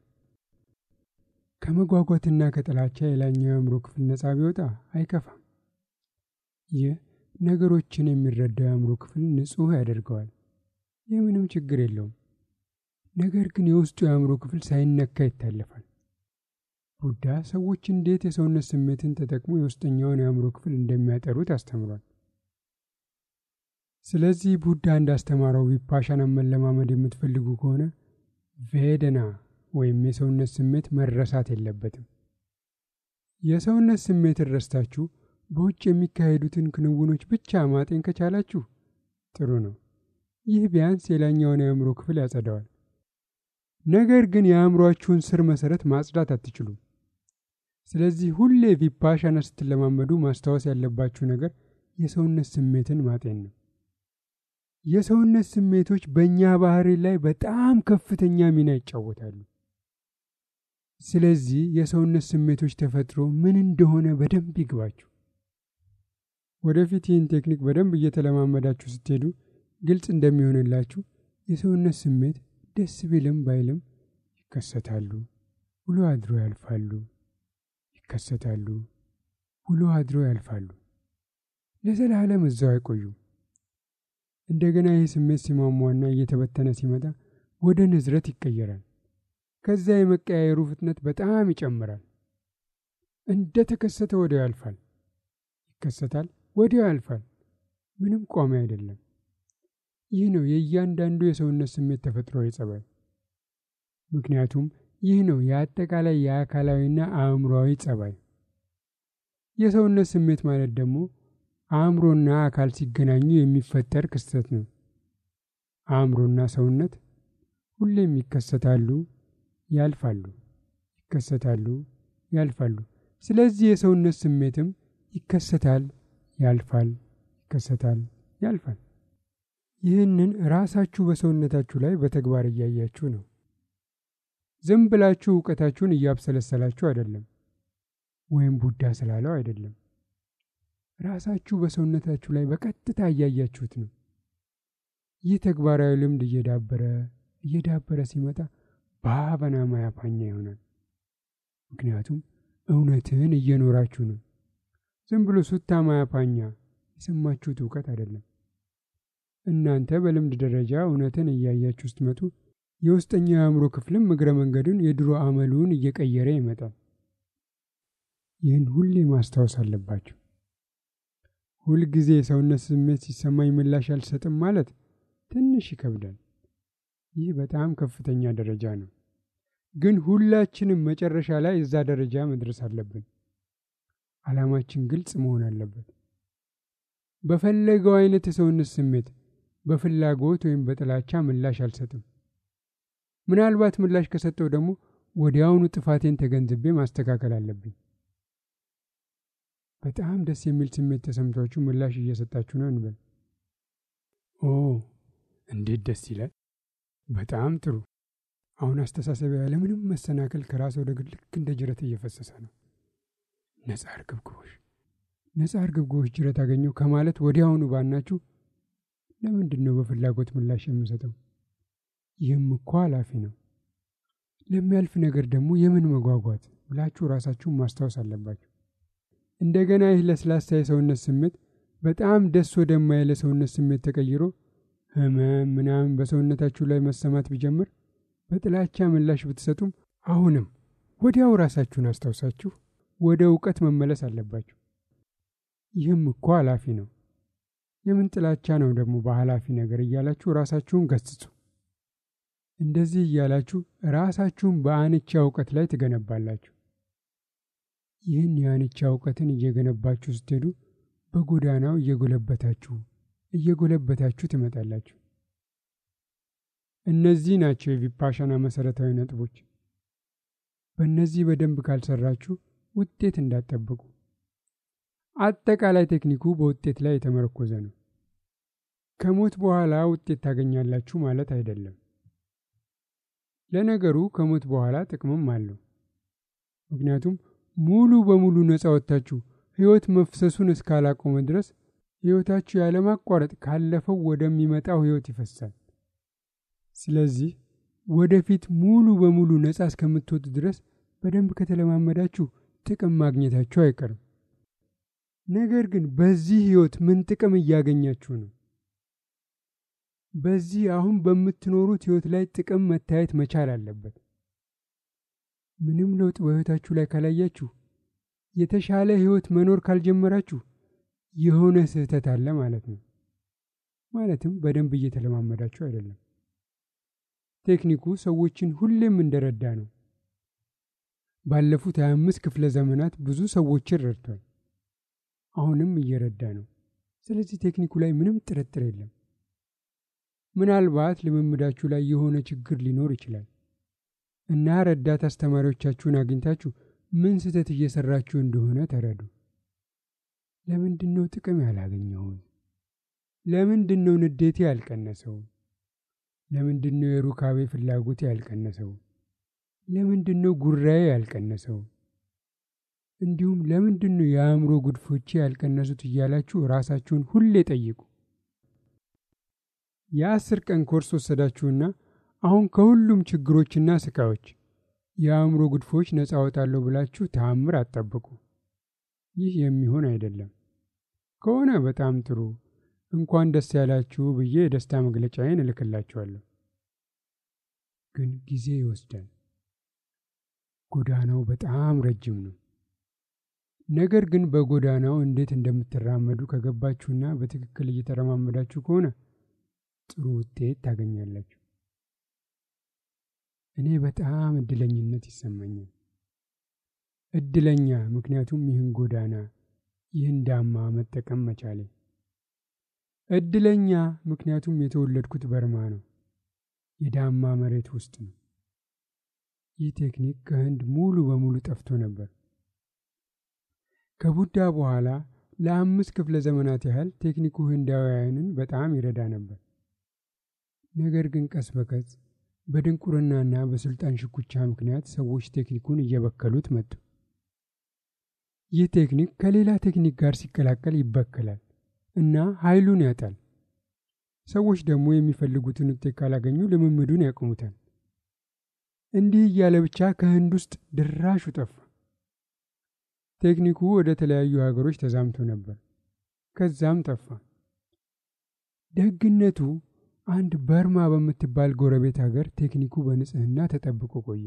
ከመጓጓትና ከጥላቻ የላይኛው የአእምሮ ክፍል ነፃ ቢወጣ አይከፋም። ይህ ነገሮችን የሚረዳው የአእምሮ ክፍል ንጹሕ ያደርገዋል። ይህ ምንም ችግር የለውም። ነገር ግን የውስጡ የአእምሮ ክፍል ሳይነካ ይታለፋል። ቡዳ ሰዎች እንዴት የሰውነት ስሜትን ተጠቅሞ የውስጠኛውን የአእምሮ ክፍል እንደሚያጠሩት አስተምሯል። ስለዚህ ቡዳ እንዳስተማረው ቪፓሻናን መለማመድ የምትፈልጉ ከሆነ ቬደና ወይም የሰውነት ስሜት መረሳት የለበትም። የሰውነት ስሜትን ረስታችሁ በውጭ የሚካሄዱትን ክንውኖች ብቻ ማጤን ከቻላችሁ ጥሩ ነው። ይህ ቢያንስ የላይኛውን የአእምሮ ክፍል ያጸዳዋል። ነገር ግን የአእምሯችሁን ስር መሰረት ማጽዳት አትችሉም። ስለዚህ ሁሌ ቪፓሻና ስትለማመዱ ማስታወስ ያለባችሁ ነገር የሰውነት ስሜትን ማጤን ነው። የሰውነት ስሜቶች በእኛ ባህሪ ላይ በጣም ከፍተኛ ሚና ይጫወታሉ። ስለዚህ የሰውነት ስሜቶች ተፈጥሮ ምን እንደሆነ በደንብ ይግባችሁ። ወደፊት ይህን ቴክኒክ በደንብ እየተለማመዳችሁ ስትሄዱ ግልጽ እንደሚሆንላችሁ የሰውነት ስሜት ደስ ቢልም ባይልም ይከሰታሉ፣ ውሎ አድሮ ያልፋሉ፣ ይከሰታሉ፣ ውሎ አድሮ ያልፋሉ። ለዘላለም እዛው አይቆዩም። እንደገና ይህ ስሜት ሲሟሟና እየተበተነ ሲመጣ ወደ ንዝረት ይቀየራል። ከዚያ የመቀያየሩ ፍጥነት በጣም ይጨምራል። እንደ ተከሰተ ወዲያው ያልፋል፣ ይከሰታል፣ ወዲያው ያልፋል። ምንም ቋሚ አይደለም። ይህ ነው የእያንዳንዱ የሰውነት ስሜት ተፈጥሯዊ ጸባይ። ምክንያቱም ይህ ነው የአጠቃላይ የአካላዊና አእምሮዊ ጸባይ። የሰውነት ስሜት ማለት ደግሞ አእምሮና አካል ሲገናኙ የሚፈጠር ክስተት ነው። አእምሮና ሰውነት ሁሌም ይከሰታሉ፣ ያልፋሉ፣ ይከሰታሉ፣ ያልፋሉ። ስለዚህ የሰውነት ስሜትም ይከሰታል፣ ያልፋል፣ ይከሰታል፣ ያልፋል። ይህንን ራሳችሁ በሰውነታችሁ ላይ በተግባር እያያችሁ ነው። ዝም ብላችሁ እውቀታችሁን እያብሰለሰላችሁ አይደለም፣ ወይም ቡዳ ስላለው አይደለም። ራሳችሁ በሰውነታችሁ ላይ በቀጥታ እያያችሁት ነው። ይህ ተግባራዊ ልምድ እየዳበረ እየዳበረ ሲመጣ ባበና ማያፓኛ ይሆናል። ምክንያቱም እውነትን እየኖራችሁ ነው። ዝም ብሎ ሱታ ማያፓኛ የሰማችሁት እውቀት አይደለም። እናንተ በልምድ ደረጃ እውነትን እያያችሁ ስትመጡ የውስጠኛው የአእምሮ ክፍልም እግረ መንገዱን የድሮ አመሉን እየቀየረ ይመጣል። ይህን ሁሌ ማስታወስ አለባችሁ። ሁልጊዜ የሰውነት ስሜት ሲሰማኝ ምላሽ አልሰጥም ማለት ትንሽ ይከብዳል። ይህ በጣም ከፍተኛ ደረጃ ነው። ግን ሁላችንም መጨረሻ ላይ እዛ ደረጃ መድረስ አለብን። ዓላማችን ግልጽ መሆን አለበት። በፈለገው አይነት የሰውነት ስሜት በፍላጎት ወይም በጥላቻ ምላሽ አልሰጥም። ምናልባት ምላሽ ከሰጠው ደግሞ ወዲያውኑ ጥፋቴን ተገንዝቤ ማስተካከል አለብኝ። በጣም ደስ የሚል ስሜት ተሰምቷችሁ ምላሽ እየሰጣችሁ ነው እንበል። ኦ እንዴት ደስ ይላል! በጣም ጥሩ። አሁን አስተሳሰብ ያለምንም መሰናከል ከራስ ወደ ግድ ልክ እንደ ጅረት እየፈሰሰ ነው። ነጻ እርግብግቦሽ፣ ነጻ እርግብግቦሽ ጅረት አገኘው ከማለት ወዲያውኑ ባናችሁ ለምንድን ነው በፍላጎት ምላሽ የምሰጠው? ይህም እኮ ኃላፊ ነው። ለሚያልፍ ነገር ደግሞ የምን መጓጓት ብላችሁ ራሳችሁን ማስታወስ አለባችሁ። እንደገና ይህ ለስላሳ የሰውነት ስሜት በጣም ደስ ወደማይል የሰውነት ስሜት ተቀይሮ ህመም ምናምን በሰውነታችሁ ላይ መሰማት ቢጀምር በጥላቻ ምላሽ ብትሰጡም አሁንም ወዲያው ራሳችሁን አስታውሳችሁ ወደ እውቀት መመለስ አለባችሁ። ይህም እኮ ኃላፊ ነው። የምን ጥላቻ ነው ደግሞ በኃላፊ ነገር እያላችሁ ራሳችሁን ገስጹ። እንደዚህ እያላችሁ ራሳችሁን በአንቻ እውቀት ላይ ትገነባላችሁ። ይህን የአንቻ እውቀትን እየገነባችሁ ስትሄዱ በጎዳናው እየጎለበታችሁ እየጎለበታችሁ ትመጣላችሁ። እነዚህ ናቸው የቪፓሻና መሰረታዊ ነጥቦች። በእነዚህ በደንብ ካልሰራችሁ ውጤት እንዳትጠብቁ። አጠቃላይ ቴክኒኩ በውጤት ላይ የተመረኮዘ ነው። ከሞት በኋላ ውጤት ታገኛላችሁ ማለት አይደለም። ለነገሩ ከሞት በኋላ ጥቅምም አለው። ምክንያቱም ሙሉ በሙሉ ነፃ ወጥታችሁ ሕይወት መፍሰሱን እስካላቆመ ድረስ ሕይወታችሁ ያለማቋረጥ ካለፈው ወደሚመጣው ሕይወት ይፈሳል። ስለዚህ ወደፊት ሙሉ በሙሉ ነፃ እስከምትወጡ ድረስ በደንብ ከተለማመዳችሁ ጥቅም ማግኘታችሁ አይቀርም። ነገር ግን በዚህ ሕይወት ምን ጥቅም እያገኛችሁ ነው? በዚህ አሁን በምትኖሩት ሕይወት ላይ ጥቅም መታየት መቻል አለበት። ምንም ለውጥ በሕይወታችሁ ላይ ካላያችሁ፣ የተሻለ ሕይወት መኖር ካልጀመራችሁ የሆነ ስህተት አለ ማለት ነው። ማለትም በደንብ እየተለማመዳችሁ አይደለም። ቴክኒኩ ሰዎችን ሁሌም እንደረዳ ነው። ባለፉት 25 ክፍለ ዘመናት ብዙ ሰዎችን ረድቷል። አሁንም እየረዳ ነው። ስለዚህ ቴክኒኩ ላይ ምንም ጥርጥር የለም። ምናልባት ልምምዳችሁ ላይ የሆነ ችግር ሊኖር ይችላል እና ረዳት አስተማሪዎቻችሁን አግኝታችሁ ምን ስህተት እየሰራችሁ እንደሆነ ተረዱ። ለምንድን ነው ጥቅም ያላገኘሁት? ለምንድን ነው ንዴቴ ያልቀነሰው? ለምንድን ነው የሩካቤ ፍላጎቴ ያልቀነሰው? ለምንድን ነው ጉራዬ ያልቀነሰው? እንዲሁም ለምንድን ነው የአእምሮ ጉድፎቼ ያልቀነሱት እያላችሁ ራሳችሁን ሁሌ ጠይቁ። የአስር ቀን ኮርስ ወሰዳችሁና አሁን ከሁሉም ችግሮችና ስቃዮች የአእምሮ ጉድፎች ነፃ አወጣለሁ ብላችሁ ተአምር አትጠብቁ። ይህ የሚሆን አይደለም። ከሆነ በጣም ጥሩ፣ እንኳን ደስ ያላችሁ ብዬ የደስታ መግለጫዬን እልክላችኋለሁ። ግን ጊዜ ይወስዳል። ጎዳናው በጣም ረጅም ነው። ነገር ግን በጎዳናው እንዴት እንደምትራመዱ ከገባችሁና በትክክል እየተረማመዳችሁ ከሆነ ጥሩ ውጤት ታገኛላችሁ። እኔ በጣም እድለኝነት ይሰማኛል። እድለኛ ምክንያቱም ይህን ጎዳና ይህን ዳማ መጠቀም መቻሌ። እድለኛ ምክንያቱም የተወለድኩት በርማ ነው፣ የዳማ መሬት ውስጥ ነው። ይህ ቴክኒክ ከህንድ ሙሉ በሙሉ ጠፍቶ ነበር። ከቡዳ በኋላ ለአምስት ክፍለ ዘመናት ያህል ቴክኒኩ ህንዳውያንን በጣም ይረዳ ነበር። ነገር ግን ቀስ በቀስ በድንቁርናና በስልጣን ሽኩቻ ምክንያት ሰዎች ቴክኒኩን እየበከሉት መጡ። ይህ ቴክኒክ ከሌላ ቴክኒክ ጋር ሲቀላቀል ይበከላል እና ኃይሉን ያጣል። ሰዎች ደግሞ የሚፈልጉትን ውጤት ካላገኙ ልምምዱን ያቆሙታል። እንዲህ እያለ ብቻ ከህንድ ውስጥ ድራሹ ጠፋ። ቴክኒኩ ወደ ተለያዩ ሀገሮች ተዛምቶ ነበር። ከዛም ጠፋ። ደግነቱ አንድ በርማ በምትባል ጎረቤት ሀገር ቴክኒኩ በንጽህና ተጠብቆ ቆየ።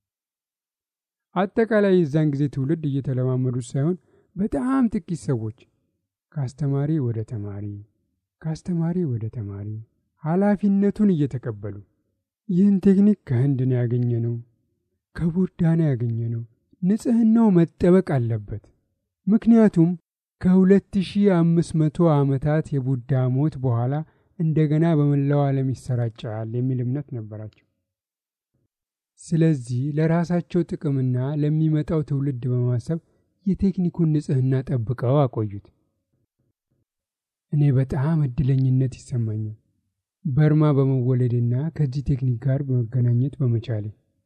አጠቃላይ የዛን ጊዜ ትውልድ እየተለማመዱት ሳይሆን በጣም ጥቂት ሰዎች ከአስተማሪ ወደ ተማሪ፣ ከአስተማሪ ወደ ተማሪ ኃላፊነቱን እየተቀበሉ ይህን ቴክኒክ ከህንድ ነው ያገኘ ነው፣ ከቡዳ ነው ያገኘ ነው። ንጽህናው መጠበቅ አለበት። ምክንያቱም ከ2500 ዓመታት የቡዳ ሞት በኋላ እንደገና በመላው ዓለም ይሰራጫል የሚል እምነት ነበራቸው። ስለዚህ ለራሳቸው ጥቅምና ለሚመጣው ትውልድ በማሰብ የቴክኒኩን ንጽህና ጠብቀው አቆዩት። እኔ በጣም እድለኝነት ይሰማኛል በርማ በመወለዴና ከዚህ ቴክኒክ ጋር በመገናኘት በመቻሌ።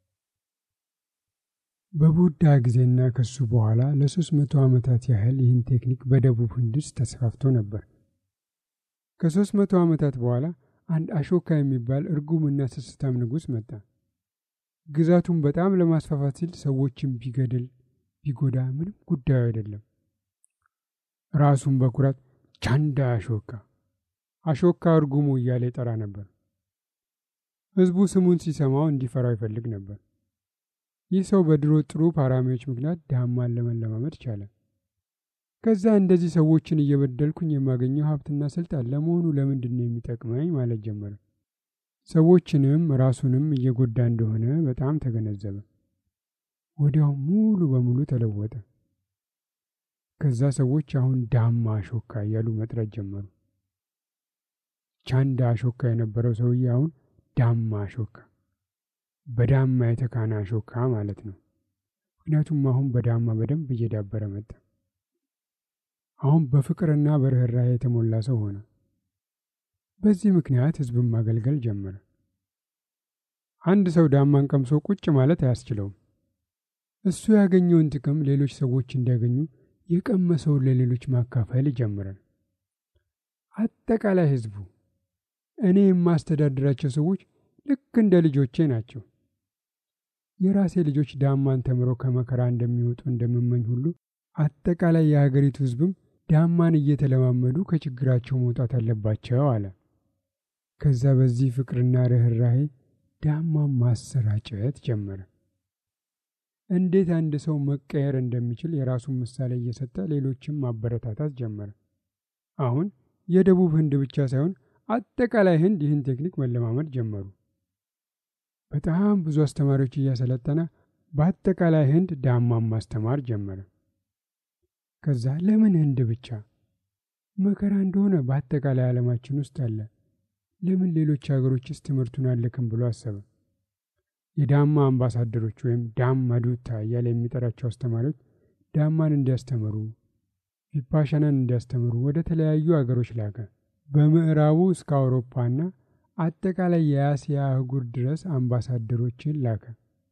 በቡዳ ጊዜና ከሱ በኋላ ለሶስት መቶ ዓመታት ያህል ይህን ቴክኒክ በደቡብ ህንድ ውስጥ ተስፋፍቶ ነበር። ከሶስት መቶ ዓመታት በኋላ አንድ አሾካ የሚባል እርጉምና ስስታም ንጉሥ መጣ። ግዛቱን በጣም ለማስፋፋት ሲል ሰዎችን ቢገድል ቢጎዳ ምንም ጉዳዩ አይደለም። ራሱን በኩራት ቻንዳ አሾካ አሾካ እርጉሙ እያለ ይጠራ ነበር። ህዝቡ ስሙን ሲሰማው እንዲፈራው ይፈልግ ነበር። ይህ ሰው በድሮ ጥሩ ፓራሚዎች ምክንያት ዳማን ለመለማመድ ቻለ። ከዛ እንደዚህ ሰዎችን እየበደልኩኝ የማገኘው ሀብትና ስልጣን ለመሆኑ ለምንድን ነው የሚጠቅመኝ ማለት ጀመረ። ሰዎችንም ራሱንም እየጎዳ እንደሆነ በጣም ተገነዘበ። ወዲያው ሙሉ በሙሉ ተለወጠ። ከዛ ሰዎች አሁን ዳማ አሾካ እያሉ መጥራት ጀመሩ። ቻንዳ አሾካ የነበረው ሰውዬ አሁን ዳማ አሾካ፣ በዳማ የተካነ አሾካ ማለት ነው። ምክንያቱም አሁን በዳማ በደንብ እየዳበረ መጣ። አሁን በፍቅርና በርኅራኄ የተሞላ ሰው ሆነ። በዚህ ምክንያት ህዝብን ማገልገል ጀመረ። አንድ ሰው ዳማን ቀምሶ ቁጭ ማለት አያስችለውም። እሱ ያገኘውን ጥቅም ሌሎች ሰዎች እንዲያገኙ የቀመሰውን ለሌሎች ማካፈል ይጀምራል። አጠቃላይ ህዝቡ፣ እኔ የማስተዳድራቸው ሰዎች ልክ እንደ ልጆቼ ናቸው። የራሴ ልጆች ዳማን ተምረው ከመከራ እንደሚወጡ እንደምመኝ ሁሉ አጠቃላይ የሀገሪቱ ህዝብም ዳማን እየተለማመዱ ከችግራቸው መውጣት አለባቸው አለ። ከዛ በዚህ ፍቅርና ርኅራሄ ዳማን ማሰራጨት ጀመረ። እንዴት አንድ ሰው መቀየር እንደሚችል የራሱን ምሳሌ እየሰጠ ሌሎችም ማበረታታት ጀመረ። አሁን የደቡብ ህንድ ብቻ ሳይሆን አጠቃላይ ህንድ ይህን ቴክኒክ መለማመድ ጀመሩ። በጣም ብዙ አስተማሪዎች እያሰለጠነ በአጠቃላይ ህንድ ዳማን ማስተማር ጀመረ። ከዛ ለምን ህንድ ብቻ? መከራ እንደሆነ በአጠቃላይ ዓለማችን ውስጥ አለ። ለምን ሌሎች ሀገሮችስ ትምህርቱን አልክም ብሎ አሰበ። የዳማ አምባሳደሮች ወይም ዳም ማዱታ እያለ የሚጠራቸው አስተማሪዎች ዳማን እንዲያስተምሩ፣ ቪፓሻናን እንዲያስተምሩ ወደ ተለያዩ አገሮች ላከ። በምዕራቡ እስከ አውሮፓና አጠቃላይ የአስያ አህጉር ድረስ አምባሳደሮችን ላከ።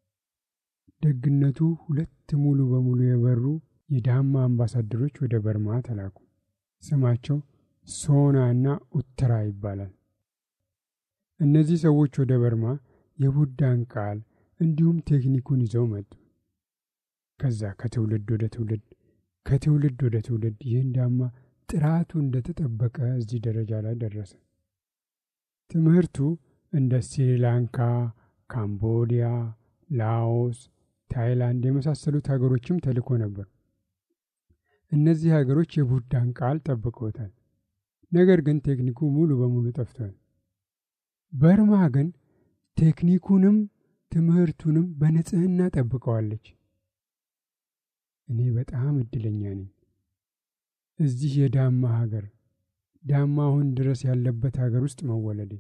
ደግነቱ ሁለት ሙሉ በሙሉ የበሩ የዳማ አምባሳደሮች ወደ በርማ ተላኩ። ስማቸው ሶና እና ኡተራ ይባላል። እነዚህ ሰዎች ወደ በርማ የቡዳን ቃል እንዲሁም ቴክኒኩን ይዘው መጡ። ከዛ ከትውልድ ወደ ትውልድ ከትውልድ ወደ ትውልድ ይህን ዳማ ጥራቱ እንደተጠበቀ እዚህ ደረጃ ላይ ደረሰ። ትምህርቱ እንደ ስሪላንካ፣ ካምቦዲያ፣ ላኦስ፣ ታይላንድ የመሳሰሉት ሀገሮችም ተልኮ ነበር። እነዚህ ሀገሮች የቡዳን ቃል ጠብቀውታል። ነገር ግን ቴክኒኩ ሙሉ በሙሉ ጠፍቷል። በርማ ግን ቴክኒኩንም ትምህርቱንም በንጽህና ጠብቀዋለች። እኔ በጣም እድለኛ ነኝ። እዚህ የዳማ ሀገር ዳማ አሁን ድረስ ያለበት ሀገር ውስጥ መወለዴ፣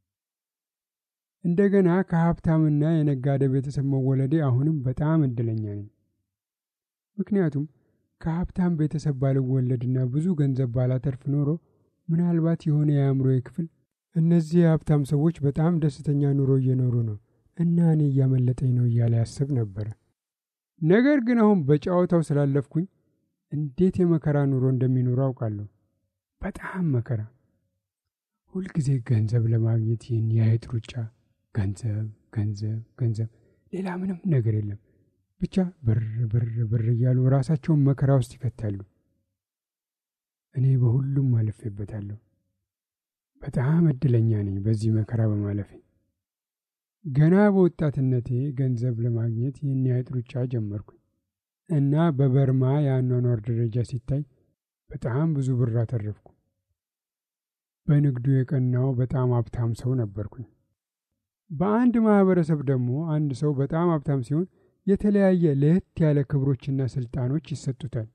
እንደገና ከሀብታምና የነጋዴ ቤተሰብ መወለዴ አሁንም በጣም እድለኛ ነኝ። ምክንያቱም ከሀብታም ቤተሰብ ባልወለድና ብዙ ገንዘብ ባላተርፍ ኖሮ ምናልባት የሆነ የአእምሮዬ ክፍል እነዚህ የሀብታም ሰዎች በጣም ደስተኛ ኑሮ እየኖሩ ነው እና እኔ እያመለጠኝ ነው እያለ ያስብ ነበረ። ነገር ግን አሁን በጨዋታው ስላለፍኩኝ እንዴት የመከራ ኑሮ እንደሚኖሩ አውቃለሁ። በጣም መከራ፣ ሁልጊዜ ገንዘብ ለማግኘት ይህን የአይጥ ሩጫ፣ ገንዘብ ገንዘብ ገንዘብ፣ ሌላ ምንም ነገር የለም። ብቻ ብር ብር ብር እያሉ ራሳቸውን መከራ ውስጥ ይከታሉ። እኔ በሁሉም አልፌበታለሁ። በጣም እድለኛ ነኝ በዚህ መከራ በማለፌ። ገና በወጣትነቴ ገንዘብ ለማግኘት ይህን የአይጥ ሩጫ ጀመርኩኝ እና በበርማ የአኗኗር ደረጃ ሲታይ በጣም ብዙ ብር አተረፍኩ። በንግዱ የቀናው በጣም ሀብታም ሰው ነበርኩኝ። በአንድ ማህበረሰብ ደግሞ አንድ ሰው በጣም ሀብታም ሲሆን የተለያየ ለየት ያለ ክብሮችና ስልጣኖች ይሰጡታል።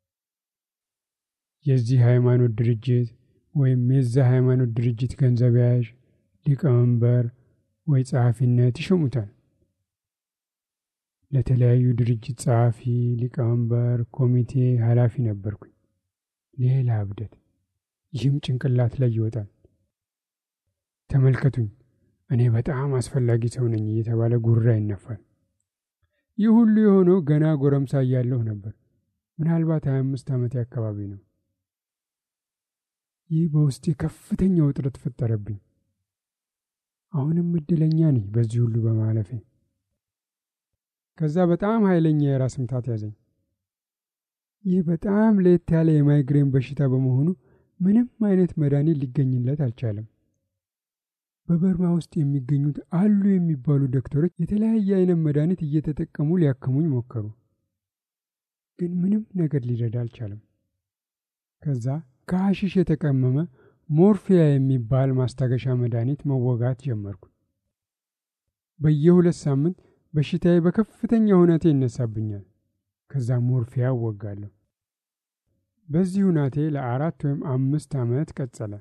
የዚህ ሃይማኖት ድርጅት ወይም የዛ ሃይማኖት ድርጅት ገንዘብ ያዥ፣ ሊቀመንበር ወይ ጸሐፊነት ይሾሙታል። ለተለያዩ ድርጅት ጸሐፊ፣ ሊቀመንበር፣ ኮሚቴ ኃላፊ ነበርኩኝ። ሌላ እብደት! ይህም ጭንቅላት ላይ ይወጣል። ተመልከቱኝ፣ እኔ በጣም አስፈላጊ ሰው ነኝ እየተባለ ጉራ ይነፋል። ይህ ሁሉ የሆነው ገና ጎረምሳ እያለሁ ነበር። ምናልባት ሀያ አምስት ዓመቴ አካባቢ ነው። ይህ በውስጤ ከፍተኛ ውጥረት ፈጠረብኝ። አሁንም እድለኛ ነኝ በዚህ ሁሉ በማለፌ። ከዛ በጣም ኃይለኛ የራስ ምታት ያዘኝ። ይህ በጣም ለየት ያለ የማይግሬን በሽታ በመሆኑ ምንም አይነት መድኃኒት ሊገኝለት አልቻለም። በበርማ ውስጥ የሚገኙት አሉ የሚባሉ ዶክተሮች የተለያየ አይነት መድኃኒት እየተጠቀሙ ሊያክሙኝ ሞከሩ፣ ግን ምንም ነገር ሊረዳ አልቻለም። ከዛ ከሐሺሽ የተቀመመ ሞርፊያ የሚባል ማስታገሻ መድኃኒት መወጋት ጀመርኩ። በየሁለት ሳምንት በሽታዬ በከፍተኛ ሁኔታ ይነሳብኛል። ከዛ ሞርፊያ እወጋለሁ። በዚህ ሁናቴ ለአራት ወይም አምስት ዓመት ቀጸለ።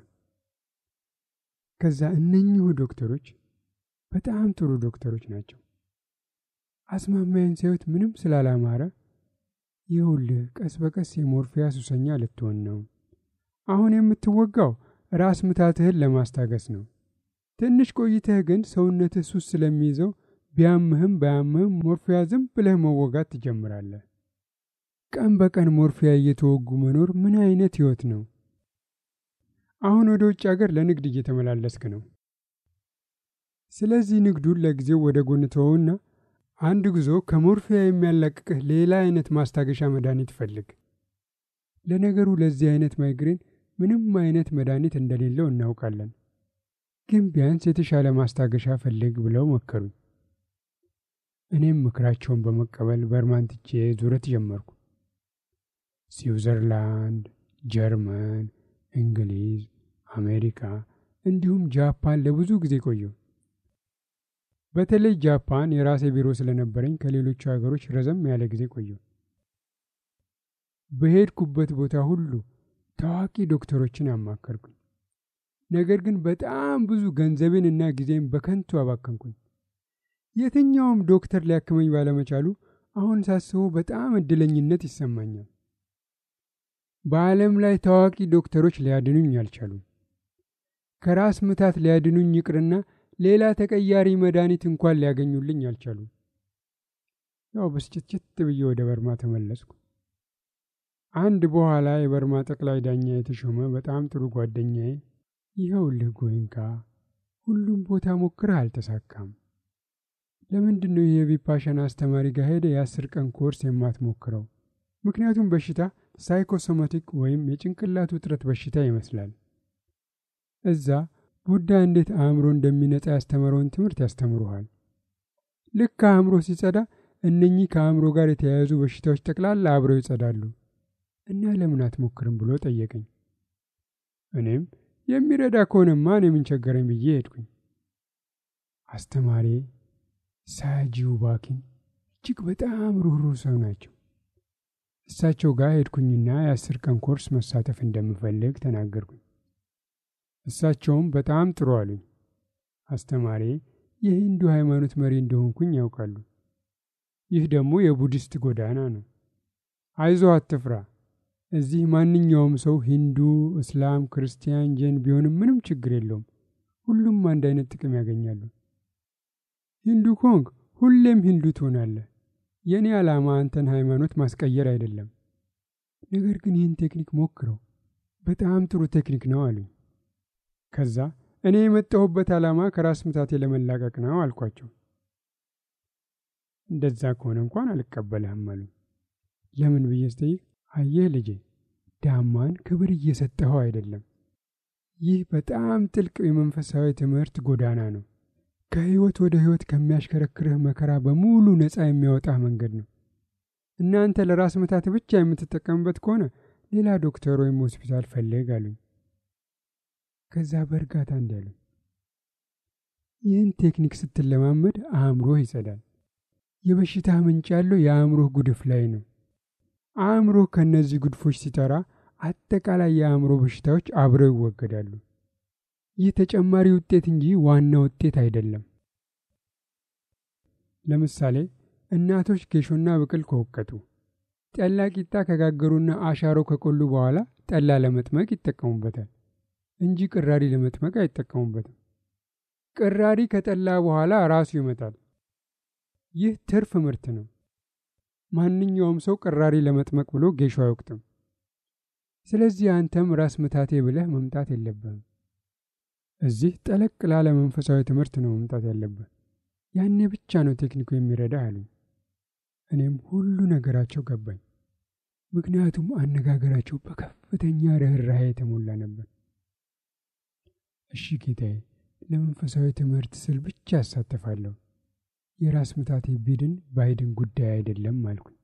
ከዛ እነኚሁ ዶክተሮች በጣም ጥሩ ዶክተሮች ናቸው። አስማማዬን ሲያዩት ምንም ስላላማረ ይኸውልህ ቀስ በቀስ የሞርፊያ ሱሰኛ ልትሆን ነው። አሁን የምትወጋው ራስ ምታትህን ለማስታገስ ነው። ትንሽ ቆይተህ ግን ሰውነትህ ሱስ ስለሚይዘው ቢያምህም ባያምህም ሞርፊያ ዝም ብለህ መወጋት ትጀምራለህ። ቀን በቀን ሞርፊያ እየተወጉ መኖር ምን አይነት ሕይወት ነው? አሁን ወደ ውጭ ሀገር ለንግድ እየተመላለስክ ነው። ስለዚህ ንግዱን ለጊዜው ወደ ጎን ተወውና አንድ ጉዞ ከሞርፊያ የሚያላቅቅህ ሌላ አይነት ማስታገሻ መድኃኒት ፈልግ። ለነገሩ ለዚህ አይነት ማይግሬን ምንም አይነት መድኃኒት እንደሌለው እናውቃለን፣ ግን ቢያንስ የተሻለ ማስታገሻ ፈልግ ብለው መከሩኝ። እኔም ምክራቸውን በመቀበል በርማን ትቼ ዙረት ጀመርኩ። ስዊዘርላንድ፣ ጀርመን፣ እንግሊዝ፣ አሜሪካ እንዲሁም ጃፓን ለብዙ ጊዜ ቆየሁ። በተለይ ጃፓን የራሴ ቢሮ ስለነበረኝ ከሌሎቹ ሀገሮች ረዘም ያለ ጊዜ ቆየሁ። በሄድኩበት ቦታ ሁሉ ታዋቂ ዶክተሮችን አማከርኩኝ። ነገር ግን በጣም ብዙ ገንዘቤን እና ጊዜን በከንቱ አባከንኩኝ። የትኛውም ዶክተር ሊያክመኝ ባለመቻሉ አሁን ሳስበው በጣም እድለኝነት ይሰማኛል። በዓለም ላይ ታዋቂ ዶክተሮች ሊያድኑኝ አልቻሉም። ከራስ ምታት ሊያድኑኝ ይቅርና ሌላ ተቀያሪ መድኃኒት እንኳን ሊያገኙልኝ አልቻሉም። ያው ብስጭትጭት ብዬ ወደ በርማ ተመለስኩ። አንድ በኋላ የበርማ ጠቅላይ ዳኛ የተሾመ በጣም ጥሩ ጓደኛዬ ይኸውልህ ጎይንካ፣ ሁሉም ቦታ ሞክረህ አልተሳካም። ለምንድን ነው ይህ የቪፓሻና አስተማሪ ጋር ሄደ የአስር ቀን ኮርስ የማትሞክረው? ምክንያቱም በሽታ ሳይኮሶማቲክ ወይም የጭንቅላት ውጥረት በሽታ ይመስላል። እዛ ቡዳ እንዴት አእምሮ እንደሚነጻ ያስተምረውን ትምህርት ያስተምሩሃል። ልክ አእምሮ ሲጸዳ እነኚህ ከአእምሮ ጋር የተያያዙ በሽታዎች ጠቅላላ አብረው ይጸዳሉ እና ለምን አትሞክርም ብሎ ጠየቀኝ። እኔም የሚረዳ ከሆነማ እኔ ምን ቸገረኝ ብዬ ሄድኩኝ። አስተማሪ ሳጂው ባኪን እጅግ በጣም ሩህሩህ ሰው ናቸው። እሳቸው ጋር ሄድኩኝና የአስር ቀን ኮርስ መሳተፍ እንደምፈልግ ተናገርኩኝ። እሳቸውም በጣም ጥሩ አሉኝ። አስተማሪ የሂንዱ ሃይማኖት መሪ እንደሆንኩኝ ያውቃሉ። ይህ ደግሞ የቡዲስት ጎዳና ነው። አይዞ አትፍራ። እዚህ ማንኛውም ሰው ሂንዱ፣ እስላም፣ ክርስቲያን፣ ጀን ቢሆንም ምንም ችግር የለውም። ሁሉም አንድ አይነት ጥቅም ያገኛሉ። ሂንዱ ኮንግ ሁሌም ሂንዱ ትሆናለህ። የእኔ ዓላማ አንተን ሃይማኖት ማስቀየር አይደለም። ነገር ግን ይህን ቴክኒክ ሞክረው፣ በጣም ጥሩ ቴክኒክ ነው አሉኝ። ከዛ እኔ የመጣሁበት ዓላማ ከራስ ምታቴ ለመላቀቅ ነው አልኳቸው። እንደዛ ከሆነ እንኳን አልቀበልህም አሉኝ። ለምን ብዬ ስጠይቅ አየህ ልጄ ዳማን ክብር እየሰጠኸው አይደለም። ይህ በጣም ጥልቅ የመንፈሳዊ ትምህርት ጎዳና ነው። ከህይወት ወደ ህይወት ከሚያሽከረክርህ መከራ በሙሉ ነፃ የሚያወጣህ መንገድ ነው። እናንተ ለራስ ምታት ብቻ የምትጠቀምበት ከሆነ ሌላ ዶክተር ወይም ሆስፒታል ፈልግ አሉኝ። ከዛ በእርጋታ እንዲህ አሉኝ፣ ይህን ቴክኒክ ስትለማመድ አእምሮህ ይጸዳል። የበሽታ ምንጭ ያለው የአእምሮህ ጉድፍ ላይ ነው። አእምሮህ ከእነዚህ ጉድፎች ሲጠራ አጠቃላይ የአእምሮ በሽታዎች አብረው ይወገዳሉ። ይህ ተጨማሪ ውጤት እንጂ ዋና ውጤት አይደለም። ለምሳሌ እናቶች ጌሾና ብቅል ከወቀጡ፣ ጠላ ቂጣ ከጋገሩና አሻሮ ከቆሉ በኋላ ጠላ ለመጥመቅ ይጠቀሙበታል እንጂ ቅራሪ ለመጥመቅ አይጠቀሙበትም። ቅራሪ ከጠላ በኋላ ራሱ ይመጣል። ይህ ትርፍ ምርት ነው። ማንኛውም ሰው ቅራሪ ለመጥመቅ ብሎ ጌሾ አይወቅጥም። ስለዚህ አንተም ራስ ምታቴ ብለህ መምጣት የለብህም። እዚህ ጠለቅ ላለ መንፈሳዊ ትምህርት ነው መምጣት ያለብህ። ያኔ ብቻ ነው ቴክኒኩ የሚረዳ አሉኝ። እኔም ሁሉ ነገራቸው ገባኝ። ምክንያቱም አነጋገራቸው በከፍተኛ ርኅራኄ የተሞላ ነበር። እሺ ጌታዬ፣ ለመንፈሳዊ ትምህርት ስል ብቻ ያሳተፋለሁ። የራስ ምታቴ ቢድን ባይድን ጉዳይ አይደለም አልኩኝ።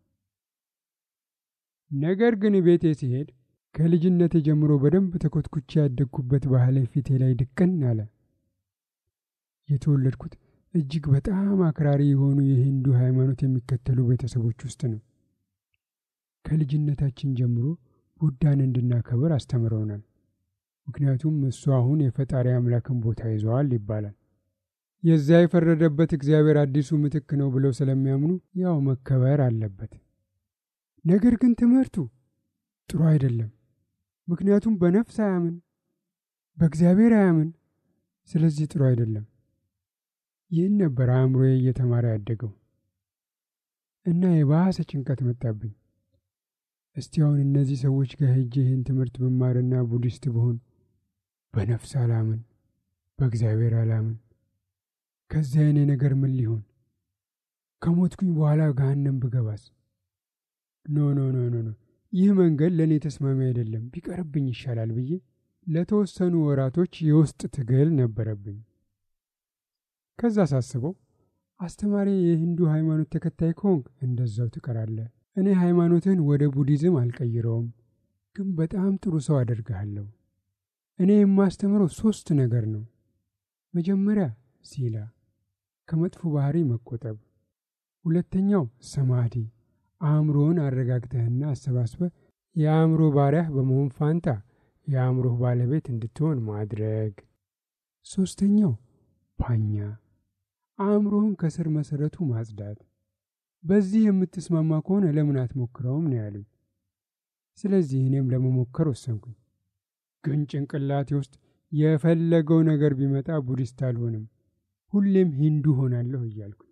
ነገር ግን ቤቴ ሲሄድ ከልጅነቴ ጀምሮ በደንብ ተኮትኩቼ ያደግኩበት ባህሌ ፊቴ ላይ ድቅን አለ። የተወለድኩት እጅግ በጣም አክራሪ የሆኑ የሂንዱ ሃይማኖት የሚከተሉ ቤተሰቦች ውስጥ ነው። ከልጅነታችን ጀምሮ ቡዳን እንድናከብር አስተምረውናል። ምክንያቱም እሱ አሁን የፈጣሪ አምላክን ቦታ ይዘዋል ይባላል። የዚያ የፈረደበት እግዚአብሔር አዲሱ ምትክ ነው ብለው ስለሚያምኑ ያው መከበር አለበት። ነገር ግን ትምህርቱ ጥሩ አይደለም። ምክንያቱም በነፍስ አያምን፣ በእግዚአብሔር አያምን። ስለዚህ ጥሩ አይደለም። ይህን ነበር አእምሮዬ እየተማረ ያደገው እና የባሰ ጭንቀት መጣብኝ። እስቲ አሁን እነዚህ ሰዎች ጋር ሄጄ ይህን ትምህርት ብማርና ቡዲስት ብሆን በነፍስ አላምን፣ በእግዚአብሔር አላምን። ከዚያ የኔ ነገር ምን ሊሆን? ከሞትኩኝ በኋላ ገሃነም ብገባስ? ኖ ኖ ኖ ኖ ኖ ይህ መንገድ ለእኔ ተስማሚ አይደለም፣ ቢቀርብኝ ይሻላል ብዬ ለተወሰኑ ወራቶች የውስጥ ትግል ነበረብኝ። ከዛ ሳስበው አስተማሪ የሂንዱ ሃይማኖት ተከታይ ከሆንክ እንደዛው ትቀራለህ። እኔ ሃይማኖትህን ወደ ቡዲዝም አልቀይረውም፣ ግን በጣም ጥሩ ሰው አደርግሃለሁ። እኔ የማስተምረው ሶስት ነገር ነው። መጀመሪያ ሲላ፣ ከመጥፎ ባህሪ መቆጠብ። ሁለተኛው ሰማዲ፣ አእምሮውን አረጋግተህና አሰባስበህ የአእምሮ ባሪያህ በመሆን ፋንታ የአእምሮህ ባለቤት እንድትሆን ማድረግ። ሶስተኛው ፓኛ፣ አእምሮህን ከስር መሰረቱ ማጽዳት። በዚህ የምትስማማ ከሆነ ለምን አትሞክረውም ነው ያሉኝ። ስለዚህ እኔም ለመሞከር ወሰንኩኝ። ግን ጭንቅላቴ ውስጥ የፈለገው ነገር ቢመጣ ቡዲስት አልሆንም፣ ሁሌም ሂንዱ ሆናለሁ እያልኩኝ።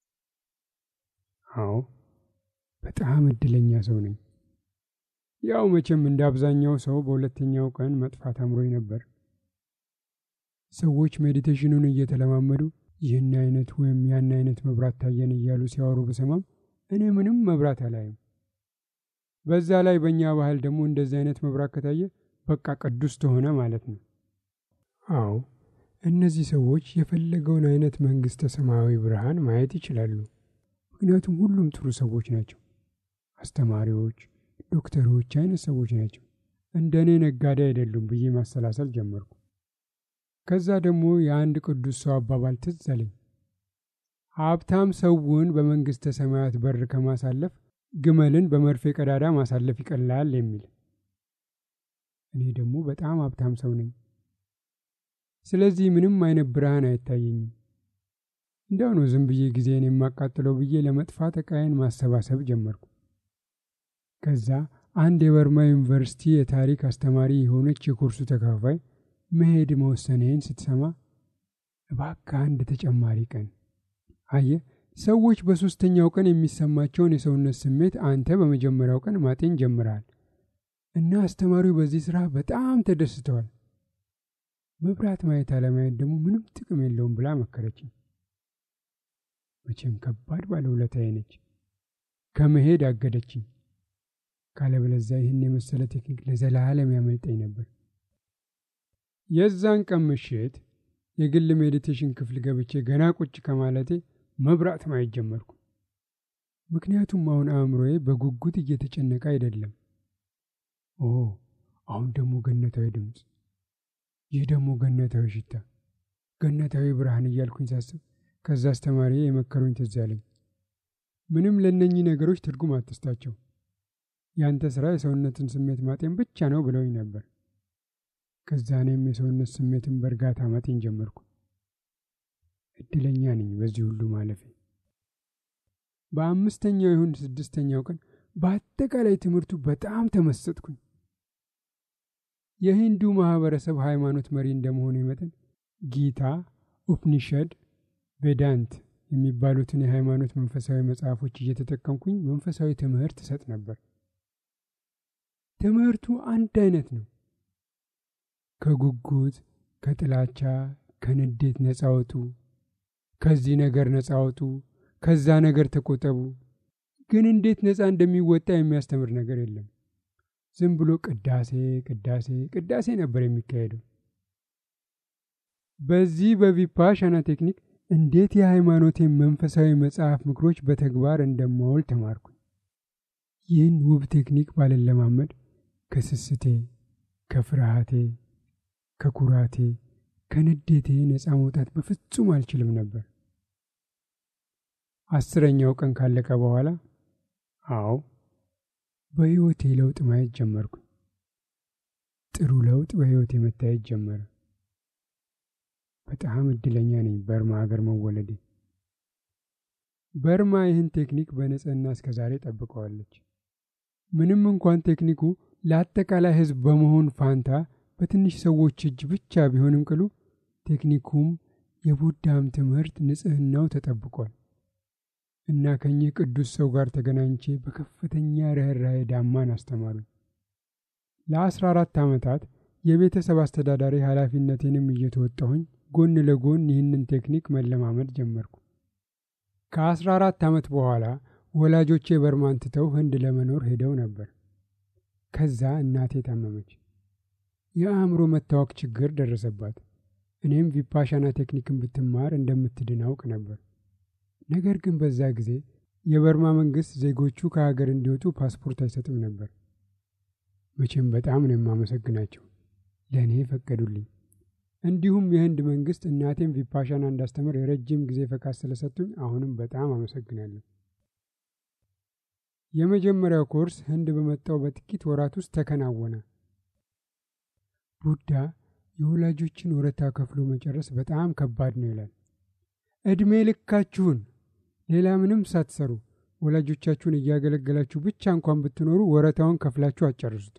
አዎ በጣም እድለኛ ሰው ነኝ። ያው መቼም እንደ አብዛኛው ሰው በሁለተኛው ቀን መጥፋት አምሮኝ ነበር። ሰዎች ሜዲቴሽኑን እየተለማመዱ ይህን አይነት ወይም ያን አይነት መብራት ታየን እያሉ ሲያወሩ ብሰማም እኔ ምንም መብራት አላይም። በዛ ላይ በእኛ ባህል ደግሞ እንደዚህ አይነት መብራት ከታየ በቃ ቅዱስ ተሆነ ማለት ነው። አዎ እነዚህ ሰዎች የፈለገውን አይነት መንግሥተ ሰማያዊ ብርሃን ማየት ይችላሉ። ምክንያቱም ሁሉም ጥሩ ሰዎች ናቸው። አስተማሪዎች፣ ዶክተሮች አይነት ሰዎች ናቸው። እንደ እኔ ነጋዴ አይደሉም ብዬ ማሰላሰል ጀመርኩ። ከዛ ደግሞ የአንድ ቅዱስ ሰው አባባል ትዝ አለኝ። ሀብታም ሰውን በመንግሥተ ሰማያት በር ከማሳለፍ ግመልን በመርፌ ቀዳዳ ማሳለፍ ይቀላል የሚል። እኔ ደግሞ በጣም ሀብታም ሰው ነኝ። ስለዚህ ምንም አይነት ብርሃን አይታየኝም። እንዲያው ነው ዝም ብዬ ጊዜን የማቃጥለው ብዬ ለመጥፋት ዕቃዬን ማሰባሰብ ጀመርኩ። ከዛ አንድ የበርማ ዩኒቨርሲቲ የታሪክ አስተማሪ የሆነች የኮርሱ ተካፋይ መሄድ መወሰኔን ስትሰማ እባክህ አንድ ተጨማሪ ቀን አየ ሰዎች በሦስተኛው ቀን የሚሰማቸውን የሰውነት ስሜት አንተ በመጀመሪያው ቀን ማጤን ጀምረሃል እና አስተማሪው በዚህ ስራ በጣም ተደስተዋል። መብራት ማየት አለማየት ደግሞ ምንም ጥቅም የለውም ብላ መከረችኝ። መቼም ከባድ ባለውለታዬ ነች። ከመሄድ አገደችኝ። ካለበለዚያ ይህን የመሰለ ቴክኒክ ለዘላለም ያመልጠኝ ነበር። የዛን ቀን ምሽት የግል ሜዲቴሽን ክፍል ገብቼ ገና ቁጭ ከማለቴ መብራት ማየት ጀመርኩ። ምክንያቱም አሁን አእምሮዬ በጉጉት እየተጨነቀ አይደለም። ኦ አሁን ደግሞ ገነታዊ ድምፅ፣ ይህ ደግሞ ገነታዊ ሽታ፣ ገነታዊ ብርሃን እያልኩኝ ሳስብ ከዛ አስተማሪ የመከሩኝ ትዝ አለኝ። ምንም ለእነኚህ ነገሮች ትርጉም አትስጣቸው፣ ያንተ ስራ የሰውነትን ስሜት ማጤን ብቻ ነው ብለውኝ ነበር። ከዛ እኔም የሰውነት ስሜትን በእርጋታ ማጤን ጀመርኩ። እድለኛ ነኝ በዚህ ሁሉ ማለፌ። በአምስተኛው ይሁን ስድስተኛው ቀን በአጠቃላይ ትምህርቱ በጣም ተመሰጥኩኝ። የሂንዱ ማህበረሰብ ሃይማኖት መሪ እንደመሆኑ መጠን ጊታ፣ ኡፕኒሸድ፣ ቬዳንት የሚባሉትን የሃይማኖት መንፈሳዊ መጽሐፎች እየተጠቀምኩኝ መንፈሳዊ ትምህርት እሰጥ ነበር። ትምህርቱ አንድ አይነት ነው። ከጉጉት፣ ከጥላቻ፣ ከንዴት ነፃ ወጡ፣ ከዚህ ነገር ነፃ ወጡ፣ ከዛ ነገር ተቆጠቡ። ግን እንዴት ነፃ እንደሚወጣ የሚያስተምር ነገር የለም። ዝም ብሎ ቅዳሴ ቅዳሴ ቅዳሴ ነበር የሚካሄደው። በዚህ በቪፓሻና ቴክኒክ እንዴት የሃይማኖቴን መንፈሳዊ መጽሐፍ ምክሮች በተግባር እንደማውል ተማርኩኝ። ይህን ውብ ቴክኒክ ባልለማመድ ከስስቴ፣ ከፍርሃቴ፣ ከኩራቴ፣ ከንዴቴ ነፃ መውጣት በፍጹም አልችልም ነበር። አስረኛው ቀን ካለቀ በኋላ አዎ በሕይወቴ ለውጥ ማየት ጀመርኩኝ። ጥሩ ለውጥ በሕይወቴ መታየት ጀመረ። በጣም እድለኛ ነኝ በርማ ሀገር መወለዴ። በርማ ይህን ቴክኒክ በንጽህና እስከ ዛሬ ጠብቀዋለች። ምንም እንኳን ቴክኒኩ ለአጠቃላይ ሕዝብ በመሆን ፋንታ በትንሽ ሰዎች እጅ ብቻ ቢሆንም ቅሉ ቴክኒኩም የቡዳም ትምህርት ንጽህናው ተጠብቋል እና ከኚህ ቅዱስ ሰው ጋር ተገናኝቼ በከፍተኛ ርኅራኄ ዳማን አስተማሩኝ። ለአስራ አራት ዓመታት የቤተሰብ አስተዳዳሪ ኃላፊነቴንም እየተወጣሁኝ ጎን ለጎን ይህንን ቴክኒክ መለማመድ ጀመርኩ። ከአስራ አራት ዓመት በኋላ ወላጆቼ በርማን ትተው ህንድ ለመኖር ሄደው ነበር። ከዛ እናቴ ታመመች። የአእምሮ መታወክ ችግር ደረሰባት። እኔም ቪፓሻና ቴክኒክን ብትማር እንደምትድን አውቅ ነበር። ነገር ግን በዛ ጊዜ የበርማ መንግስት ዜጎቹ ከሀገር እንዲወጡ ፓስፖርት አይሰጥም ነበር። መቼም በጣም ነው የማመሰግናቸው፣ ለእኔ ፈቀዱልኝ። እንዲሁም የህንድ መንግስት እናቴም ቪፓሻና እንዳስተምር የረጅም ጊዜ ፈቃድ ስለሰጡኝ አሁንም በጣም አመሰግናለሁ። የመጀመሪያው ኮርስ ህንድ በመጣው በጥቂት ወራት ውስጥ ተከናወነ። ቡዳ የወላጆችን ወረታ ከፍሎ መጨረስ በጣም ከባድ ነው ይላል። ዕድሜ ልካችሁን ሌላ ምንም ሳትሰሩ ወላጆቻችሁን እያገለገላችሁ ብቻ እንኳን ብትኖሩ ወረታውን ከፍላችሁ አጨርሱት።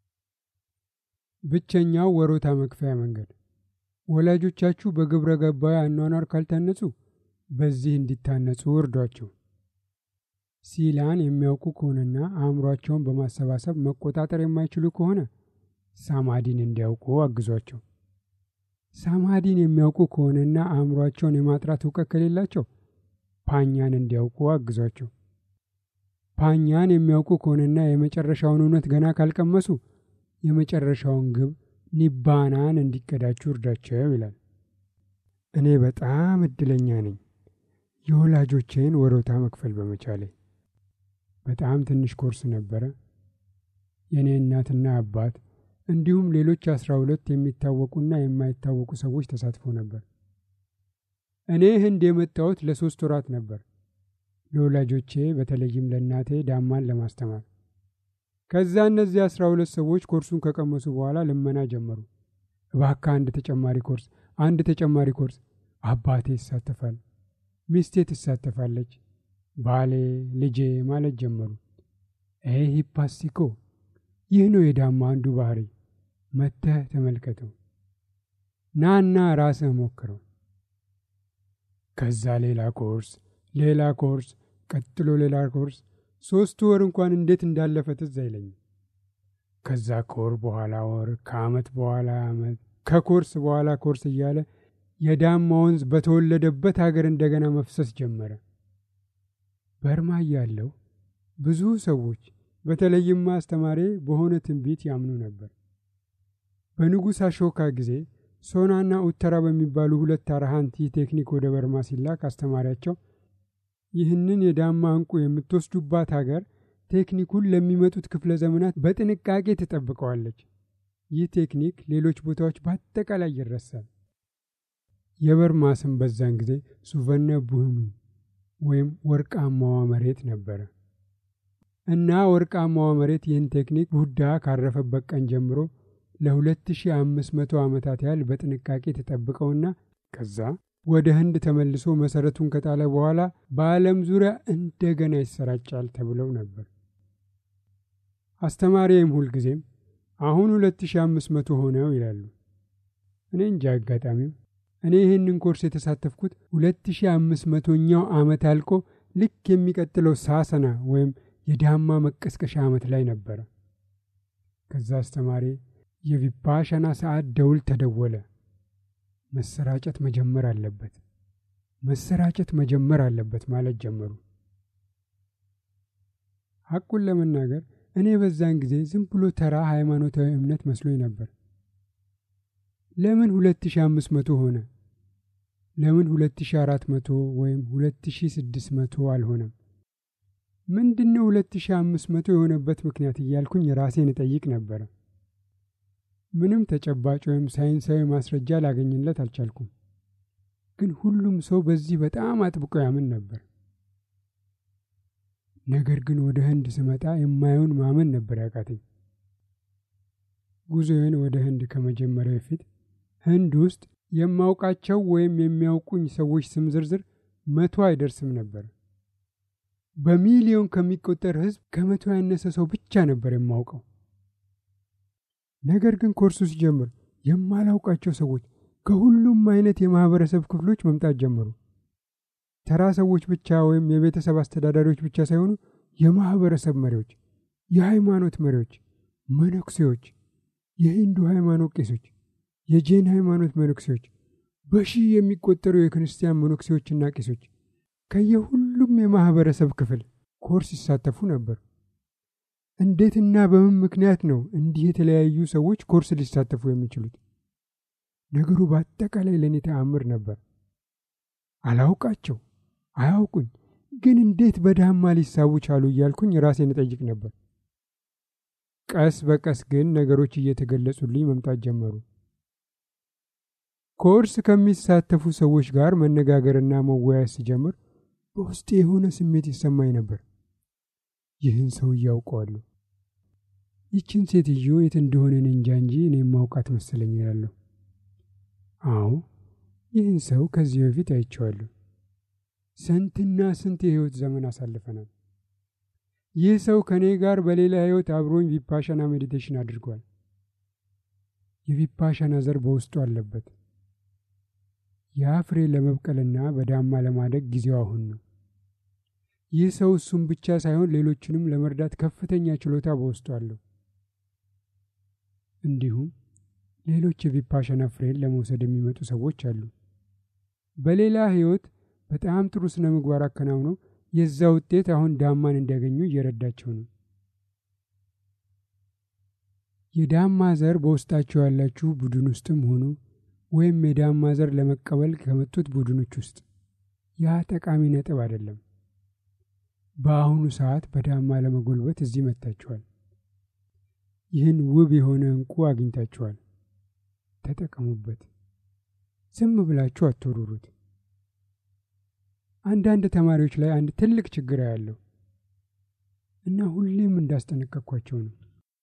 ብቸኛው ወሮታ መክፈያ መንገድ ወላጆቻችሁ በግብረ ገባዊ አኗኗር ካልታነጹ በዚህ እንዲታነጹ እርዷቸው። ሲላን የሚያውቁ ከሆነና አእምሯቸውን በማሰባሰብ መቆጣጠር የማይችሉ ከሆነ ሳማዲን እንዲያውቁ አግዟቸው። ሳማዲን የሚያውቁ ከሆነና አእምሯቸውን የማጥራት እውቀት ከሌላቸው ፓኛን እንዲያውቁ አግዟቸው። ፓኛን የሚያውቁ ከሆነና የመጨረሻውን እውነት ገና ካልቀመሱ የመጨረሻውን ግብ ኒባናን እንዲቀዳችሁ እርዳቸው ይላል። እኔ በጣም እድለኛ ነኝ የወላጆቼን ወሮታ መክፈል በመቻሌ። በጣም ትንሽ ኮርስ ነበረ። የእኔ እናትና አባት እንዲሁም ሌሎች አስራ ሁለት የሚታወቁና የማይታወቁ ሰዎች ተሳትፎ ነበር። እኔ ህንድ የመጣሁት ለሶስት ወራት ነበር፣ ለወላጆቼ በተለይም ለእናቴ ዳማን ለማስተማር። ከዛ እነዚህ አስራ ሁለት ሰዎች ኮርሱን ከቀመሱ በኋላ ልመና ጀመሩ። እባክህ አንድ ተጨማሪ ኮርስ፣ አንድ ተጨማሪ ኮርስ። አባቴ ይሳተፋል፣ ሚስቴ ትሳተፋለች፣ ባሌ፣ ልጄ ማለት ጀመሩ። ይህ ሂፓስቲኮ ይህ ነው የዳማ አንዱ ባህሪ። መተህ ተመልከተው፣ ናና ራስህ ሞክረው። ከዛ ሌላ ኮርስ፣ ሌላ ኮርስ፣ ቀጥሎ ሌላ ኮርስ። ሶስቱ ወር እንኳን እንዴት እንዳለፈ ትዝ አይለኝም። ከዛ ከወር በኋላ ወር፣ ከአመት በኋላ አመት፣ ከኮርስ በኋላ ኮርስ እያለ የዳማ ወንዝ በተወለደበት ሀገር እንደገና መፍሰስ ጀመረ። በርማ እያለሁ ብዙ ሰዎች በተለይም አስተማሪ በሆነ ትንቢት ያምኑ ነበር። በንጉሥ አሾካ ጊዜ ሶናና ኡተራ በሚባሉ ሁለት አርሃንት ይህ ቴክኒክ ወደ በርማ ሲላክ አስተማሪያቸው ይህንን የዳማ እንቁ የምትወስዱባት ሀገር ቴክኒኩን ለሚመጡት ክፍለ ዘመናት በጥንቃቄ ትጠብቀዋለች። ይህ ቴክኒክ ሌሎች ቦታዎች በአጠቃላይ ይረሳል። የበርማ ስም በዛን ጊዜ ሱቨነ ቡህሚ ወይም ወርቃማዋ መሬት ነበረ እና ወርቃማዋ መሬት ይህን ቴክኒክ ቡዳ ካረፈበት ቀን ጀምሮ ለ2500 ዓመታት ያህል በጥንቃቄ ተጠብቀውና ከዛ ወደ ህንድ ተመልሶ መሰረቱን ከጣለ በኋላ በዓለም ዙሪያ እንደገና ይሰራጫል ተብለው ነበር። አስተማሪም ሁልጊዜም አሁን 2500 ሆነው ይላሉ። እኔ እንጂ አጋጣሚው እኔ ይህንን ኮርስ የተሳተፍኩት 2500ኛው ዓመት አልቆ ልክ የሚቀጥለው ሳሰና ወይም የዳማ መቀስቀሻ ዓመት ላይ ነበረ። ከዛ አስተማሪ የቪፓሻና ሰዓት ደውል ተደወለ። መሰራጨት መጀመር አለበት፣ መሰራጨት መጀመር አለበት ማለት ጀመሩ። ሐቁን ለመናገር እኔ በዛን ጊዜ ዝም ብሎ ተራ ሃይማኖታዊ እምነት መስሎኝ ነበር። ለምን 2500 ሆነ? ለምን 2400 ወይም 2600 አልሆነም? ምንድነው 2500 የሆነበት ምክንያት እያልኩኝ ራሴን እጠይቅ ነበረ። ምንም ተጨባጭ ወይም ሳይንሳዊ ማስረጃ ላገኝለት አልቻልኩም። ግን ሁሉም ሰው በዚህ በጣም አጥብቆ ያምን ነበር። ነገር ግን ወደ ህንድ ስመጣ የማየውን ማመን ነበር ያቃተኝ። ጉዞዬን ወደ ህንድ ከመጀመሪያ በፊት ህንድ ውስጥ የማውቃቸው ወይም የሚያውቁኝ ሰዎች ስም ዝርዝር መቶ አይደርስም ነበር። በሚሊዮን ከሚቆጠር ህዝብ ከመቶ ያነሰ ሰው ብቻ ነበር የማውቀው። ነገር ግን ኮርሱ ሲጀምር የማላውቃቸው ሰዎች ከሁሉም አይነት የማህበረሰብ ክፍሎች መምጣት ጀመሩ። ተራ ሰዎች ብቻ ወይም የቤተሰብ አስተዳዳሪዎች ብቻ ሳይሆኑ የማህበረሰብ መሪዎች፣ የሃይማኖት መሪዎች፣ መነኩሴዎች፣ የሂንዱ ሃይማኖት ቄሶች፣ የጄን ሃይማኖት መነኩሴዎች፣ በሺህ የሚቆጠሩ የክርስቲያን መነኩሴዎችና ቄሶች ከየሁሉም የማኅበረሰብ ክፍል ኮርስ ይሳተፉ ነበር። እንዴትና በምን ምክንያት ነው እንዲህ የተለያዩ ሰዎች ኮርስ ሊሳተፉ የሚችሉት? ነገሩ በአጠቃላይ ለእኔ ተአምር ነበር። አላውቃቸው፣ አያውቁኝ፣ ግን እንዴት በዳማ ሊሳቡ ቻሉ እያልኩኝ ራሴን እጠይቅ ነበር። ቀስ በቀስ ግን ነገሮች እየተገለጹልኝ መምጣት ጀመሩ። ኮርስ ከሚሳተፉ ሰዎች ጋር መነጋገርና መወያየት ሲጀምር በውስጤ የሆነ ስሜት ይሰማኝ ነበር። ይህን ሰው እያውቀዋለሁ፣ ይችን ሴትዮ የት እንደሆነ እንጃ እንጂ እኔ ማውቃት መሰለኝ እላለሁ። አዎ ይህን ሰው ከዚህ በፊት አይቼዋለሁ። ስንትና ስንት የህይወት ዘመን አሳልፈናል። ይህ ሰው ከእኔ ጋር በሌላ ህይወት አብሮኝ ቪፓሻና ሜዲቴሽን አድርጓል። የቪፓሻና ዘር በውስጡ አለበት። ያ ፍሬ ለመብቀልና በዳማ ለማደግ ጊዜው አሁን ነው። ይህ ሰው እሱም ብቻ ሳይሆን ሌሎችንም ለመርዳት ከፍተኛ ችሎታ በውስጡ አለው። እንዲሁም ሌሎች የቪፓሻና ፍሬን ለመውሰድ የሚመጡ ሰዎች አሉ። በሌላ ህይወት በጣም ጥሩ ስነ ምግባር አከናውነው የዛ ውጤት አሁን ዳማን እንዲያገኙ እየረዳቸው ነው። የዳማ ዘር በውስጣቸው ያላችሁ ቡድን ውስጥም ሆኑ ወይም የዳማ ዘር ለመቀበል ከመጡት ቡድኖች ውስጥ ያ ጠቃሚ ነጥብ አይደለም። በአሁኑ ሰዓት በዳማ ለመጎልበት እዚህ መጥታችኋል። ይህን ውብ የሆነ እንቁ አግኝታችኋል። ተጠቀሙበት። ዝም ብላችሁ አትወሩሩት። አንዳንድ ተማሪዎች ላይ አንድ ትልቅ ችግር ያለው እና ሁሌም እንዳስጠነቀቅኳቸው ነው።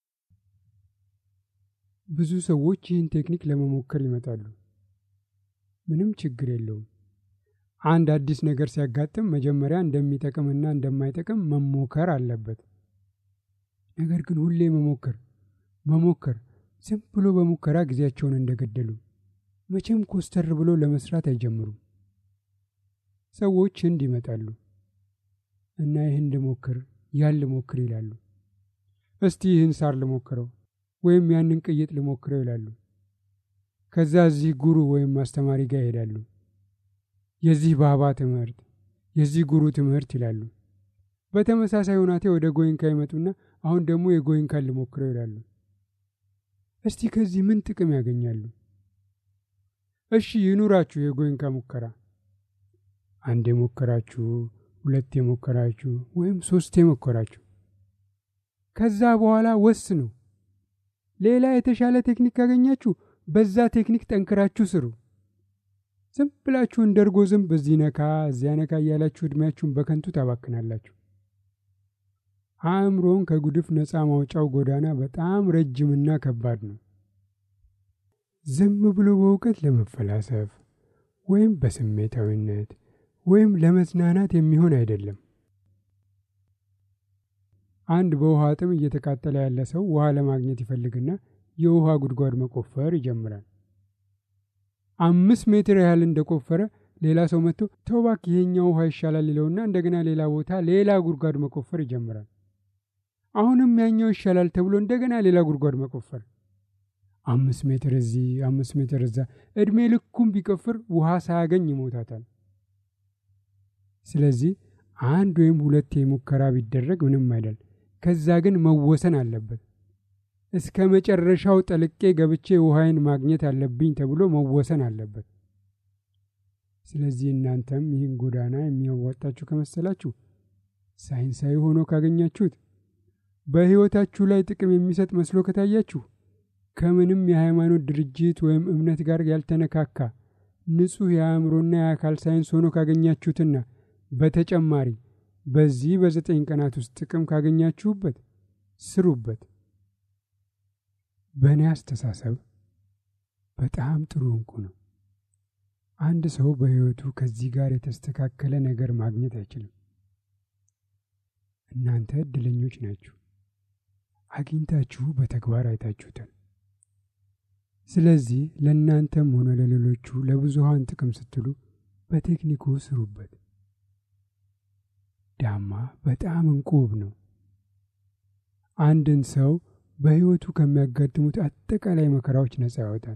ብዙ ሰዎች ይህን ቴክኒክ ለመሞከር ይመጣሉ። ምንም ችግር የለውም። አንድ አዲስ ነገር ሲያጋጥም መጀመሪያ እንደሚጠቅምና እንደማይጠቅም መሞከር አለበት። ነገር ግን ሁሌ መሞከር መሞከር ዝም ብሎ በሙከራ ጊዜያቸውን እንደገደሉ መቼም ኮስተር ብሎ ለመስራት አይጀምሩም። ሰዎች ህንድ ይመጣሉ እና ይህን ልሞክር ያን ልሞክር ይላሉ። እስቲ ይህን ሳር ልሞክረው ወይም ያንን ቅይጥ ልሞክረው ይላሉ። ከዛ እዚህ ጉሩ ወይም አስተማሪ ጋር ይሄዳሉ። የዚህ ባባ ትምህርት፣ የዚህ ጉሩ ትምህርት ይላሉ። በተመሳሳይ ሁናቴ ወደ ጎይንካ ይመጡና አሁን ደግሞ የጎይንካን ልሞክረው ይላሉ። እስቲ ከዚህ ምን ጥቅም ያገኛሉ? እሺ ይኑራችሁ የጎይንካ ሙከራ አንድ የሞከራችሁ ሁለት የሞከራችሁ ወይም ሶስት የሞከራችሁ ከዛ በኋላ ወስኑ። ሌላ የተሻለ ቴክኒክ ካገኛችሁ በዛ ቴክኒክ ጠንክራችሁ ስሩ። ዝም ብላችሁ እንደ እርጎ ዝንብ በዚህ ነካ እዚያ ነካ እያላችሁ ዕድሜያችሁን በከንቱ ታባክናላችሁ። አእምሮን ከጉድፍ ነፃ ማውጫው ጎዳና በጣም ረጅምና ከባድ ነው። ዝም ብሎ በእውቀት ለመፈላሰፍ ወይም በስሜታዊነት ወይም ለመዝናናት የሚሆን አይደለም። አንድ በውሃ ጥም እየተቃጠለ ያለ ሰው ውሃ ለማግኘት ይፈልግና የውሃ ጉድጓድ መቆፈር ይጀምራል። አምስት ሜትር ያህል እንደቆፈረ ሌላ ሰው መጥቶ ተው እባክህ ይሄኛው ውሃ ይሻላል ይለውና እንደገና ሌላ ቦታ ሌላ ጉድጓድ መቆፈር ይጀምራል። አሁንም ያኛው ይሻላል ተብሎ እንደገና ሌላ ጉድጓድ መቆፈር፣ አምስት ሜትር እዚህ አምስት ሜትር እዛ፣ እድሜ ልኩም ቢቆፍር ውሃ ሳያገኝ ይሞታታል። ስለዚህ አንድ ወይም ሁለት ሙከራ ቢደረግ ምንም አይደል። ከዛ ግን መወሰን አለበት። እስከ መጨረሻው ጠልቄ ገብቼ ውሃይን ማግኘት አለብኝ ተብሎ መወሰን አለበት። ስለዚህ እናንተም ይህን ጎዳና የሚያዋጣችሁ ከመሰላችሁ ሳይንሳዊ ሆኖ ካገኛችሁት፣ በሕይወታችሁ ላይ ጥቅም የሚሰጥ መስሎ ከታያችሁ፣ ከምንም የሃይማኖት ድርጅት ወይም እምነት ጋር ያልተነካካ ንጹሕ የአእምሮና የአካል ሳይንስ ሆኖ ካገኛችሁትና በተጨማሪ በዚህ በዘጠኝ ቀናት ውስጥ ጥቅም ካገኛችሁበት ስሩበት። በእኔ አስተሳሰብ በጣም ጥሩ እንቁ ነው። አንድ ሰው በሕይወቱ ከዚህ ጋር የተስተካከለ ነገር ማግኘት አይችልም። እናንተ እድለኞች ናችሁ። አግኝታችሁ በተግባር አይታችሁታል። ስለዚህ ለእናንተም ሆነ ለሌሎቹ ለብዙሃን ጥቅም ስትሉ በቴክኒኩ ስሩበት። ዳማ በጣም እንቁ ውብ ነው። አንድን ሰው በሕይወቱ ከሚያጋጥሙት አጠቃላይ መከራዎች ነጻ ያወጣል።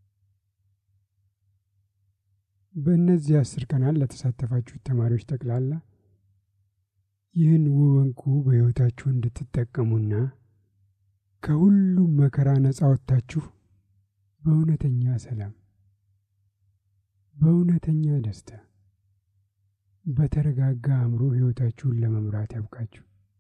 በእነዚህ አስር ቀናት ለተሳተፋችሁት ተማሪዎች ጠቅላላ ይህን ውብ ዕንቁ በሕይወታችሁ እንድትጠቀሙና ከሁሉም መከራ ነጻ ወጥታችሁ በእውነተኛ ሰላም፣ በእውነተኛ ደስታ፣ በተረጋጋ አእምሮ ሕይወታችሁን ለመምራት ያብቃችሁ።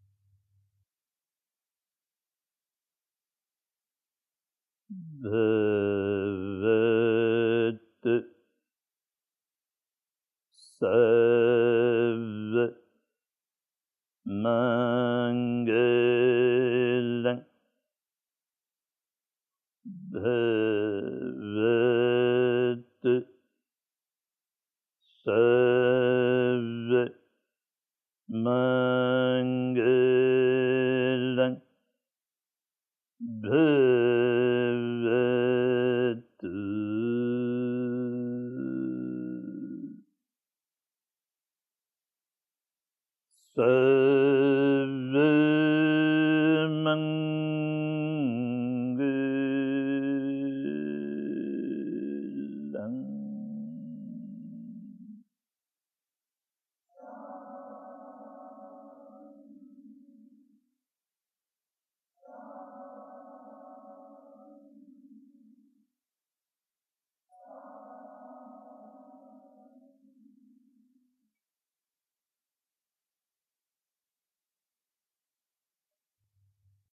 भवत् सर्व मङ्गलं भव